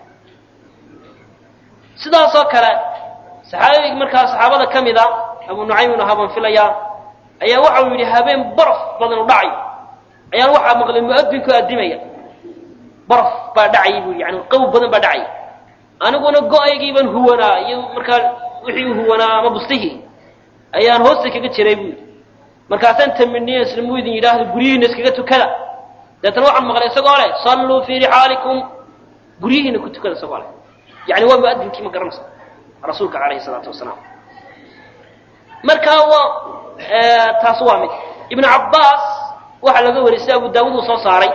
sidaasoo kale saxaabi markaa saxaabada ka mid a abu nucaym ibnu haban filaya ayaa waxa uu yidhi habeen baraf badan u dhacay ayaan waxaa maqlay mu'adinku addimaya baraf baa dhacay buu yani qabow badan baa dhacay aniguna go-aygii baan huwanaa iyo markaa wixii u huwanaa ama bustihii ayaan hoosta kaga jiray buu yidhi markaasaan taminiye islamuu idin yidhaahdo guryihiina iskaga tukada deetana waxaan maqlay isagoo leh salluu fii rixaalikum guryihiina ku tukada isagoo leh yani waa muadinkii ma garanaysa rasuulka calayhi salaatu wasalaam marka waa taas waa mid ibnu cabbaas waxaa laga wariyay sida abu daawud uu soo saaray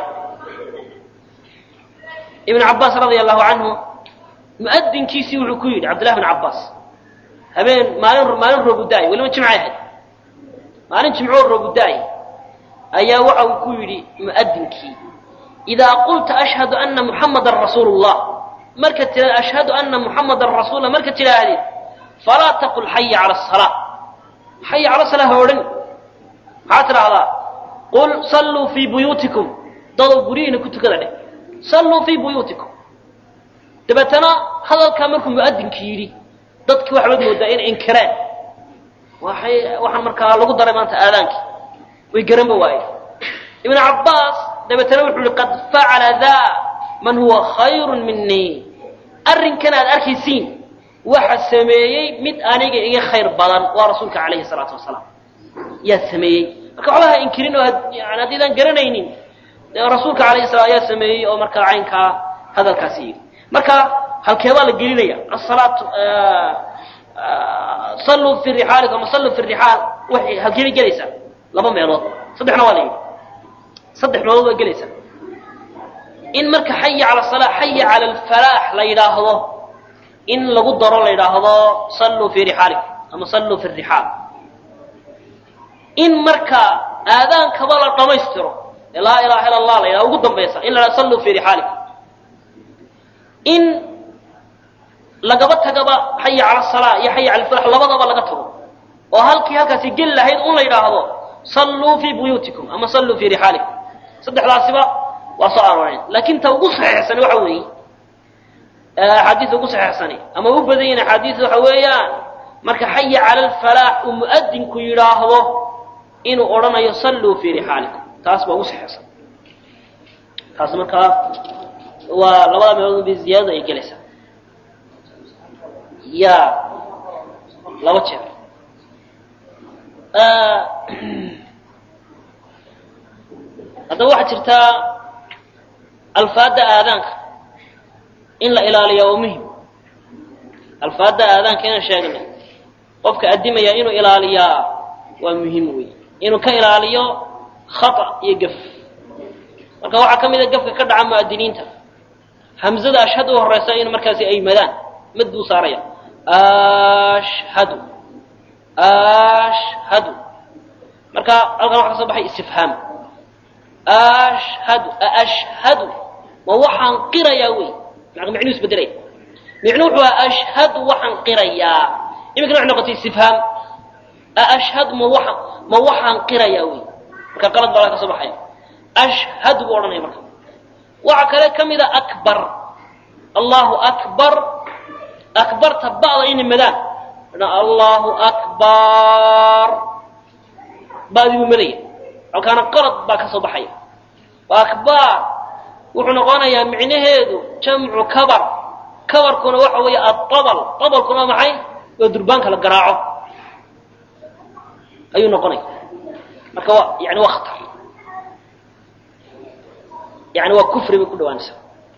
ibnu cabbaas radia allahu canhu mu'adinkiisii wuxuu ku yidhi cabdillahi bn cabbaas habeen maalin maalin roobudaay weliba jimcay ahayd maalin jimcoo roobudaay ayaa waxa uu ku yidhi mu'adinkii idaa qulta ashhadu ana muxamadan rasuulu llah markaad tidhahda ashhadu ana muxamadan rasuula markaad tidhaahdid falaa taqul xaya cala asalaa xaya cala salaa ha odhan maxaad tidhahdaa qul salluu fii buyuutikum dadow guryihiina ku tukada dheh salluu fii buyuutikum dabeetana hadalkaa markuu mu'adinki yidhi dadkii waxbaad moodaa inay inkireen waxay waxaan markaa lagu daray maanta aadaankii way garanba waaye ibnu cabbaas dabeetana wuxuu yihi qad facala daa man huwa khayrun minii arrinkan aad arkaysiin waxa sameeyey mid aniga iga khayr badan waa rasuulka calayhi salaatu wasalaam yaa sameeyey marka waxba ha inkirin oo yani haddiidaan garanaynin rasuulka calayhi salam ayaa sameeyey oo markaa caynkaa hadalkaasi yidhi marka halkeebaa la gelinaya asalaatu salluu fi rixaalikum ama salluu fi rixaal waxay halkeebay gelaysaa laba meelood saddexna waa la yidhi saddex meelood waa gelaysaa in marka xaya cala salaa xaya cala alfalaax la yidhaahdo in lagu daro la yidhaahdo salluu fii rixaalikum ama salluu fi rixaal in marka aadaankaba la dhammaystiro ee laa ilaha illa allah la yidhahdo ugu dambaysa in la yidhahdo salluu fii rixaalikum in lagaba tagaba xaya cala salaa iyo xaya cala alfalax labadaba laga tago oo halkii halkaasi geli lahayd un la yidhaahdo salluu fii buyuutikum ama salluu fii rixaalikum saddexdaasiba waa soo arooreen laakiin ta ugu saxiixsani waxa weeye axaadiis ugu saxiixsani ama u badan yihin axaadiis waxa weeyaan marka xaya cala alfalaax uu mu'adinku yidhaahdo inuu odhanayo salluu fii rixaalikum taas baa ugu saxiixsan taas markaa waa labada meelood bay ziyaadada ay gelaysaa ya laba jeer haddaba waxaa jirtaa alfaadda aadaanka in la ilaaliya waa muhim alfaadda aadaanka inaan sheegnay qofka addimaya inuu ilaaliyaa waa muhim wey inuu ka ilaaliyo khata iyo gaf marka waxaa ka mid a gafka ka dhaca mu'adiniinta hamzada ashhad u horeysa in markaasi ay madaan mad buu saaraya ashhadu ashhadu marka halkan waxa ka soo baxay istifhaam ashhadu ashhadu ma waxaan qirayaa wey micnuu isbedelaya micnuu wuxuu aha ashhadu waxaan qirayaa iminkana waxay noqotay istifhaam ashhadu ma waxa ma waxaan qirayaa wey marka qalad baa ka soo baxaya ashhadu buu odhanaya marka waxa kale ka mid a akbar allahu akbar akbarta ba'da inay madaan allahu akbar ba'dii buu madaya halkaana qalad baa ka soo baxaya akbar wuxuu noqonayaa micnaheedu jamcu kabar kabarkuna waxa weeye aabal abalkuna waa maxay waa durbaanka la garaaco ayuu noqonaya marka waa yani waa khatar yani waa kufri bay ku dhawaanaysaa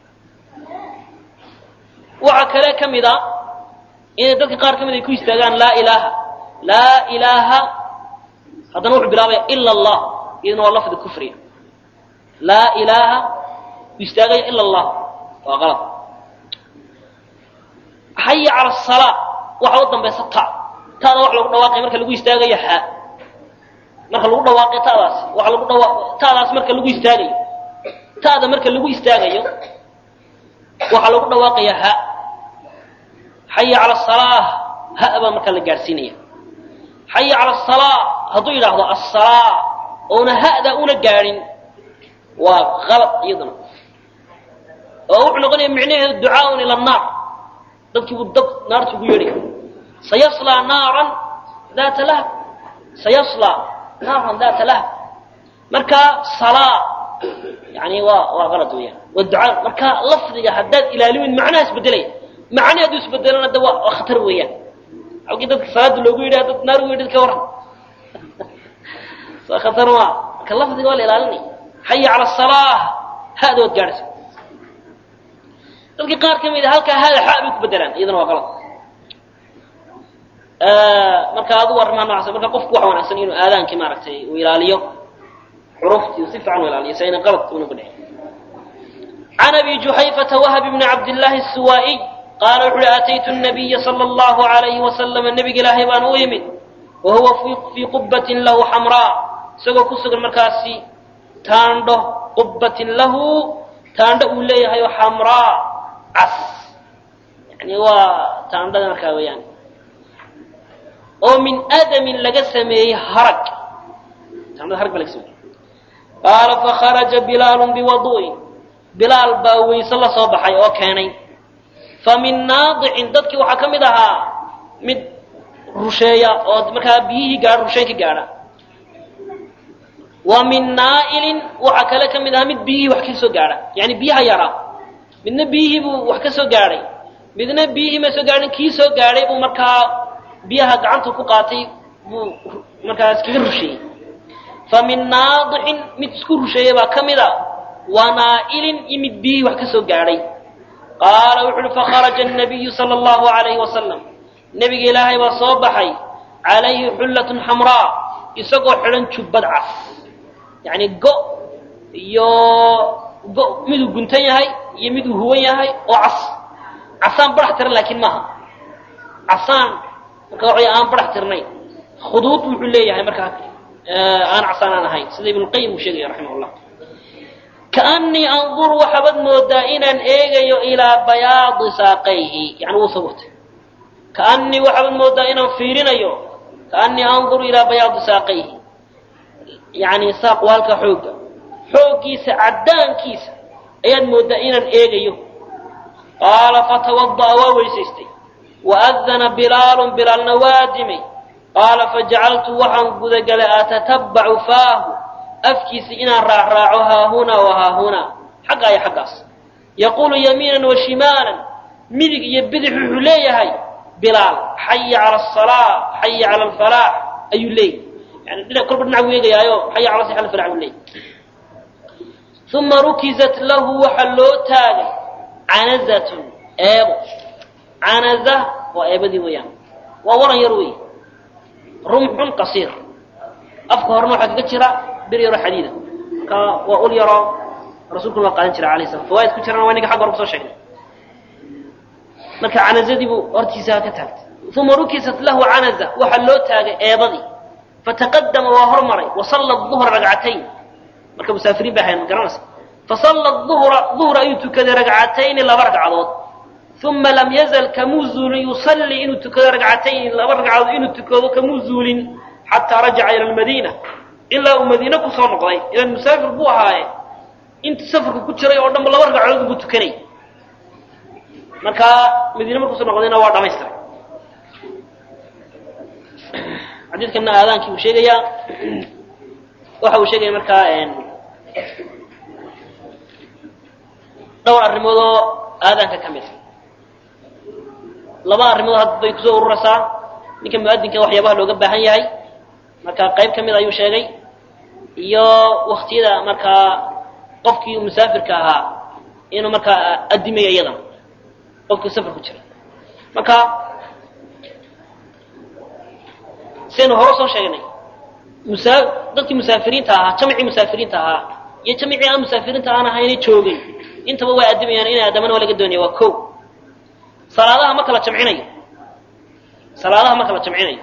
waxaa kale ka mid a inay dadka qaar ka mid ay ku istaagaan laa ilaaha laa ilaaha haddana wuxuu bilaabaya ila allah iyaduna waa lafdi kufriga laa ilaaha u istaagaya ila allah waa qalad xaya cala asalaa waxa u dambaysa ta taada wax lagu dhawaaqaya marka lagu istaagayo ha marka lagu dhawaaqay taadaas waxa lagu dhawa taadaas marka lagu istaagayo taada marka lagu istaagayo waxaa lagu dhawaaqaya ha xaya cala asalaa ha baa markaa la gaadhsiinaya xaya cala asalaa hadduu yidhaahdo asalaa oona ha'da una gaadhin waa qalad iyaduna oo wuxuu noqonaya micnaheedu ducaaun ila annaar dadkii buu dab naarta ugu yeedhaya sayaslaa naaran daata lahab sayaslaa naaran daata lahab marka salaa yani waa waa qalad weeyaan waa ducaa marka lafdiga haddaad ilaalimin macnaha isbedelaya macnaha hadduu isbedelana de waa waa khatar weeyaan halkii dadka salaada loogu yidhaha dad naar ugu yidhi ka waran waa khatar maa marka lafdiga waa la ilaalinaya xaya cala asalaa hada waad gaadhaysa dadkii qaar ka mid a halkaa hada xa bay ku bedelaan iyadana waa qalad marka adigu arrimaha noocaas marka qofku waxa wanaagsan inuu aadaankii maaragtay uu ilaaliyo xuruftii si fiican u ilaaliyo si ayna qalad una ku dhicin عن أبي جحيفة وهب بن عبد الله السوائي قال وحول أتيت النبي صلى الله عليه وسلم النبي إلهي بان أيمن وهو في, في قبة له حمراء سوى كسر المركاسي تاندو قبة له تاندو إليها حمراء عس يعني هو تاندو مركاوي يعني ومن أدم لقسمه هرق تاندو هرق بلقسمه قال فخرج بلال بوضوء bilaal baa weyse la soo baxay oo keenay fa min naadicin dadkii waxaa ka mid ahaa mid rusheeya oo markaa biyihii gaadha rusheyn ka gaadha wa min naa'ilin waxaa kale ka mid ahaa mid biyihii wax ka soo gaadha yani biyaha yaraa midna biyihii buu wax ka soo gaadhay midna biyihii ma soo gaadhin kii soo gaadhay buu markaa biyaha gacanta ku qaatay buu markaa iskaga rusheeyey fa min naadicin mid isku rusheeya baa ka mid a wanaa'ilin imid biyihii wax ka soo gaadhay qaala wuxu uhi fakharaja annabiyu sala allahu alayhi wasalam nebiga ilaahay baa soo baxay calayhi xullatun xamraa isagoo xidhan jubbad cas yacni go iyo go miduu guntan yahay iyo miduu huwan yahay oo cas casaan barax tiran laakiin maaha casaan marka waxay aan barax tirnayn khuduud wuxuu leeyahay markaa aan casaan aan ahayn sida ibnuqayim uu sheegaya raximah llah kaanii anduru waxaabad moodaa inaan eegayo ilaa bayaadi saaqayhi yani wuu sabutay kaanii waxaabad moodaa inaan fiirinayo kaanii anduru ilaa bayaadi saaqayhi yani saaq waa halkaa xoogga xooggiisa caddaankiisa ayaad moodaa inaan eegayo qaala fatawada'a waa weysaystay waadana bilaalun bilaalna waa dimay qaala fajacaltu waxaan gudagalay atatabacu faahu afkiisa inaan raacraaco haahunaa wa haahunaa xaggaa iyo xaggaas yaquulu yamiinan wa shimaalan midig iyo bidix wuxuu leeyahay bilaal xaya cala asalaa xaya cala alfalaax ayuu leeyahy yani dhinac kolba dhinac buu eegayaayo xaya cala sala alfalax buu leeyahy uma rukizat lahu waxaa loo taagay canazatun eebo canaza waa eebadii weeyaan waa waran yar wey rumxun qasiir afka horena waxaa kaga jira bir yaro xadiida marka waa ul yaroo rasuulkuna waa qaadan jira alayh salam fawaaid ku jirana waa ninka xagga hore kusoo sheegnay marka canazadii buu hortiisa ka taagtay uma rukisat lahu canaza waxaa loo taagay eebadii fataqadama waa hormaray wasalla duhra ragcatayn marka musaafiriin bay ahayn garanaysa fasalla duhra duhra ayuu tukaday ragcatayni laba ragcadood uma lam yazal kamuu zuulin yusallii inuu tukado ragcatayni laba ragcadood inuu tukado kamuu zuulin xataa rajaca ila lmadiina ilaa uu madiine kusoo noqday ilan musaafir buu ahaaye intii safarka ku jiray oo dhanba laba ragcadood buu tukanay markaa madiine markuusu noqdayna waa dhamaystiray xadiidkana aadaankii uu sheegayaa waxa uu sheegaya markaa dhowr arrimood oo aadaanka ka mid laba arrimood had bay kusoo ururaysaa ninka mu'adinka waxyaabaha looga baahan yahay marka qayb ka mid ayuu sheegay iyo waktiyada markaa qofkii musaafirka ahaa inuu markaa adimayo iyadan qofkii safar ku jira marka sidaynu hore soo sheegnay musaa dadkii musaafiriinta ahaa jamicii musaafiriinta ahaa iyo jamicii aan musaafiriinta aan ahayna joogay intaba way adimayaan inay addamana waa laga doonaya waa ko salaadaha ma kala jamcinayo salaadaha ma kala jamcinayo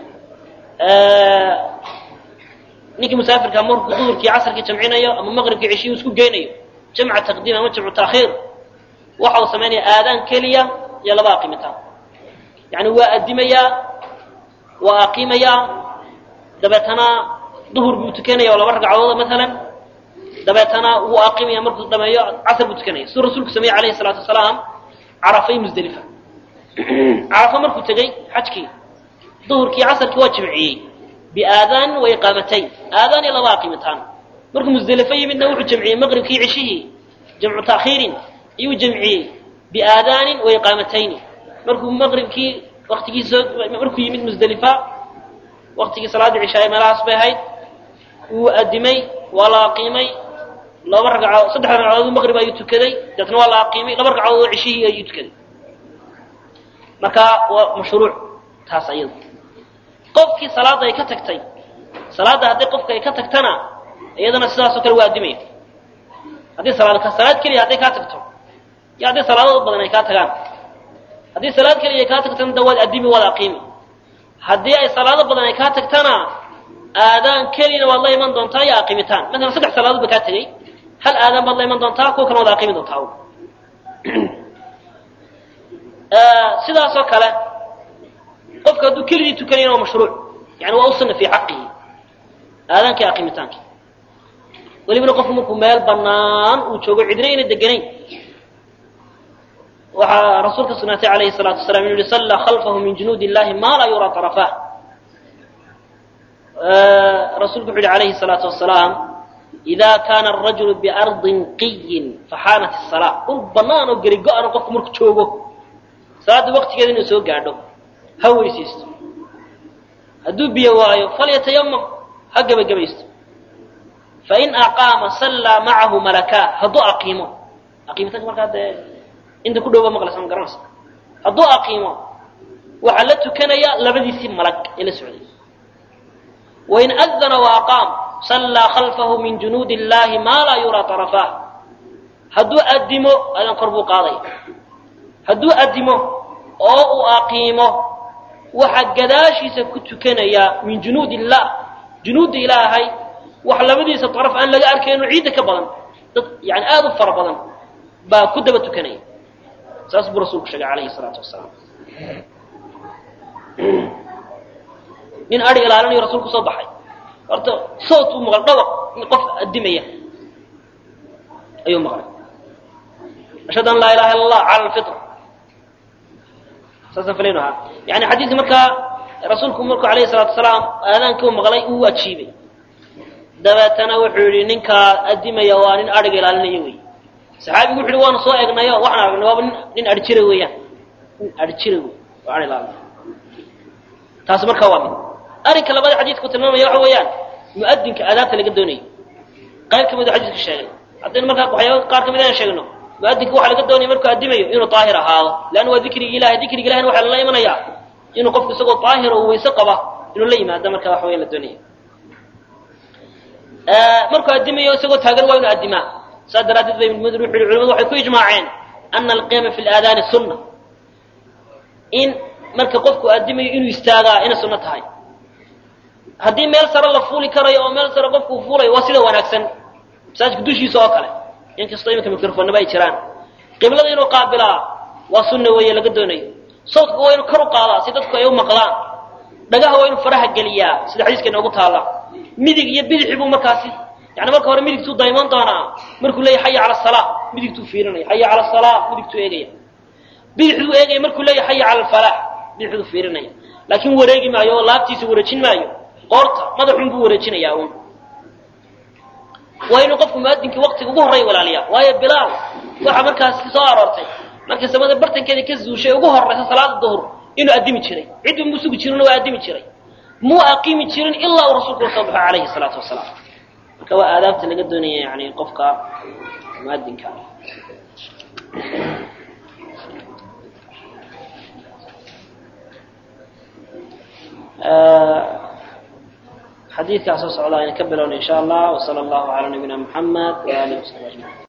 ninkii musaafirka markuu duhurkii casarkii jamcinayo ama maqribkii ceshiyuu isku geynayo jamca taqdiim ama jamcu taakhiir waxa uu samaynaya aadaan keliya iyo laba aqimitaan yani waa adimayaa waa aqiimayaa dabeetana duhur buu tukanaya oo laba ragcadooda maalan dabeetana wuu aqimaya markuu dhameeyo casr buu tukanaya siduu rasuulku sameeyey alayhi salaatu wasalaam carafay musdelifa carafa markuu tegey xajkii duhurkii casarkii waa jimciyey biaadaan wa iqaamatayn aadaan iyo laba aqiimitaan markuu musdelifo yimidna wuxuu jamciyey maqribkii ceshihii jamcu taakhiirin ayuu jamciyey biaadaanin wa iqaamatayni markuu maqribkii waktigii soo markuu yimid musdelifa waktigii salaaddii cishaay meelahaas bay ahayd wuu adimay waa la aqiimay laba ragcadood saddex ragcadood maqrib ayuu tukaday deetna waa la aqiimay laba ragcadood oo ceshihii ayuu tukaday marka waa mashruuc taas ayada qofkii salaadda ay ka tagtay salaadda haddii qofka ay ka tagtana iyadana sidaasoo kale waa adimaya haddii salaad salaad keliya hadday kaa tagto iyo haddii salaadoo badan ay kaa tagaan haddii salaad keliya ay kaa tagtana da waad adimi waad aqiimi haddii ay salaado badan ay kaa tagtana aadaan keliyana waad la iman doontaa iyo aqiimitaan maalan saddex salaadood ba kaa tegey hal aadaan baad la iman doontaa kuwa kana waad aqiimi doontaa sidaasoo kale qofka hadduu keligii tukanayana waa mashruuc yani waa u sunna fii xaqihi aadaankii aqiimitaanki welibana qofku markuu meel banaan uu joogo cidna ayna deganayn waxaa rasuulka sugnaatay alayhi salaatu wasalaam inu yihi sallaa khalfahu min junuudi illahi maa laa yuraa طarafah rasuulku wuxu yihi alayhi salaatu wasalaam ida kaana arajulu biardin qiyin faxaanat الsalaa dhul banaan oo geri go-an qofku markuu joogo salaadda waktigeeda inuu soo gaadho ha weysaysto hadduu biyo waayo falyatayamam ha gebagabaysto fain aqaama sallaa macahu malakaa hadduu aqiimo aqiimitaanka markaa dee inta ku dhowba maqlaysa ma garanaysa hadduu aqiimo waxaa la tukanaya labadiisii malag ee la socday wain adana waaqaam sallaa khalfahu min junuudi illahi maa laa yuraa طarafah hadduu adimo adan kor buu qaadaya hadduu adimo oo uu aqiimo waxaa gadaashiisa ku tukanaya min junuud illah junuudda ilaahay wax labadiisa araf aan laga arkayno ciidda ka badan dad yani aada u fara badan baa ku daba tukanaya saas buu rasuulku sheegay alayhi salaatu wasalaam nin adi ilaalinayo rasuulku soo baxay horta soot uu maqlay dhawaq qof adimaya ayuu maqlay ashhadu an laa ilaha illa allah cala alfitra saasaan filaynu ahaa yani xadiidka markaa rasuulku markuu alayhi salaatu wasalaam aadaankii u maqlay uu ajiibay dabeetana wuxuu yihi ninkaa adimaya waa nin adhiga ilaalinaya wey saxaabigu wuxu yihi waanu soo egnayo waxaan aragnay waaba nin nin adhijira weeyaan nin adhijira wey waa adhi ilaalina taasi markaa waa mid arrinka labada xadiidku tilmaamaya waxa weeyaan mu'adinka aadaabta laga doonayo qayb ka mid u xadiidka sheegay haddaynu markaa waxyaaba qaar ka mid aan sheegno muadinka waxaa laga doonaya markuu adimayo inuu daahir ahaado leanna waa dikrigi ilahay dikriga ilahina waxaa lala imanayaa inuu qofku isagoo daahir oo weyse qaba inuu la yimaado marka waxa weya la doonaya markuu adimayo isagoo taagan waa inuu adimaa saas daraaddeed ba ibn mudr wuxu yihi culimadu waxay ku ijmaaceen ana alqiyaama fi laadaani sunna in marka qofku adimayo inuu istaagaa inay sunno tahay haddii meel sare la fuuli karayo oo meel sare qofku uu fuulayo waa sida wanaagsan masaajidka dushiisa oo kale inkastoo iminka microfonaba ay jiraan qiblada inuu qaabilaa waa sunna weeye laga doonayo sawdka waa inuu kor u qaadaa si dadku ay u maqlaan dhagaha waa inuu faraha geliyaa sida xadiiska inoogu taalla midig iyo bidixi buu markaasi yani marka hore midigtuu dayman doonaa markuu leeyahy xaya cala asalaa midigtuu fiirinaya xaya cala asalaa midigtuu eegaya bidixduu eegaya markuu leeyahay xaya cala alfalaax bidixduu fiirinaya laakiin wareegi maayo oo laabtiisa wareejin maayo qoorta madaxun buu wareejinayaa uun waa inuu qofku muadinkii waktiga ugu horreeya walaaliyaa waayo bilaal waxaa markaas soo aroortay markay samada bartankeeda ka zuushay ugu horraysa salaada duhur inuu addimi jiray cidba muu sugi jirinna waa addimi jiray muu aqiimi jirin ilaa uu rasuulku soo baxo calayhi salaatu wasalaam marka waa aadaabta laga doonaya yani qofka muadinka xadiidkaa soo socda ayna ka bilowna in sha allah wsala allahu calaa nabiyina muxamed waalihi wasaxbi ajmaciin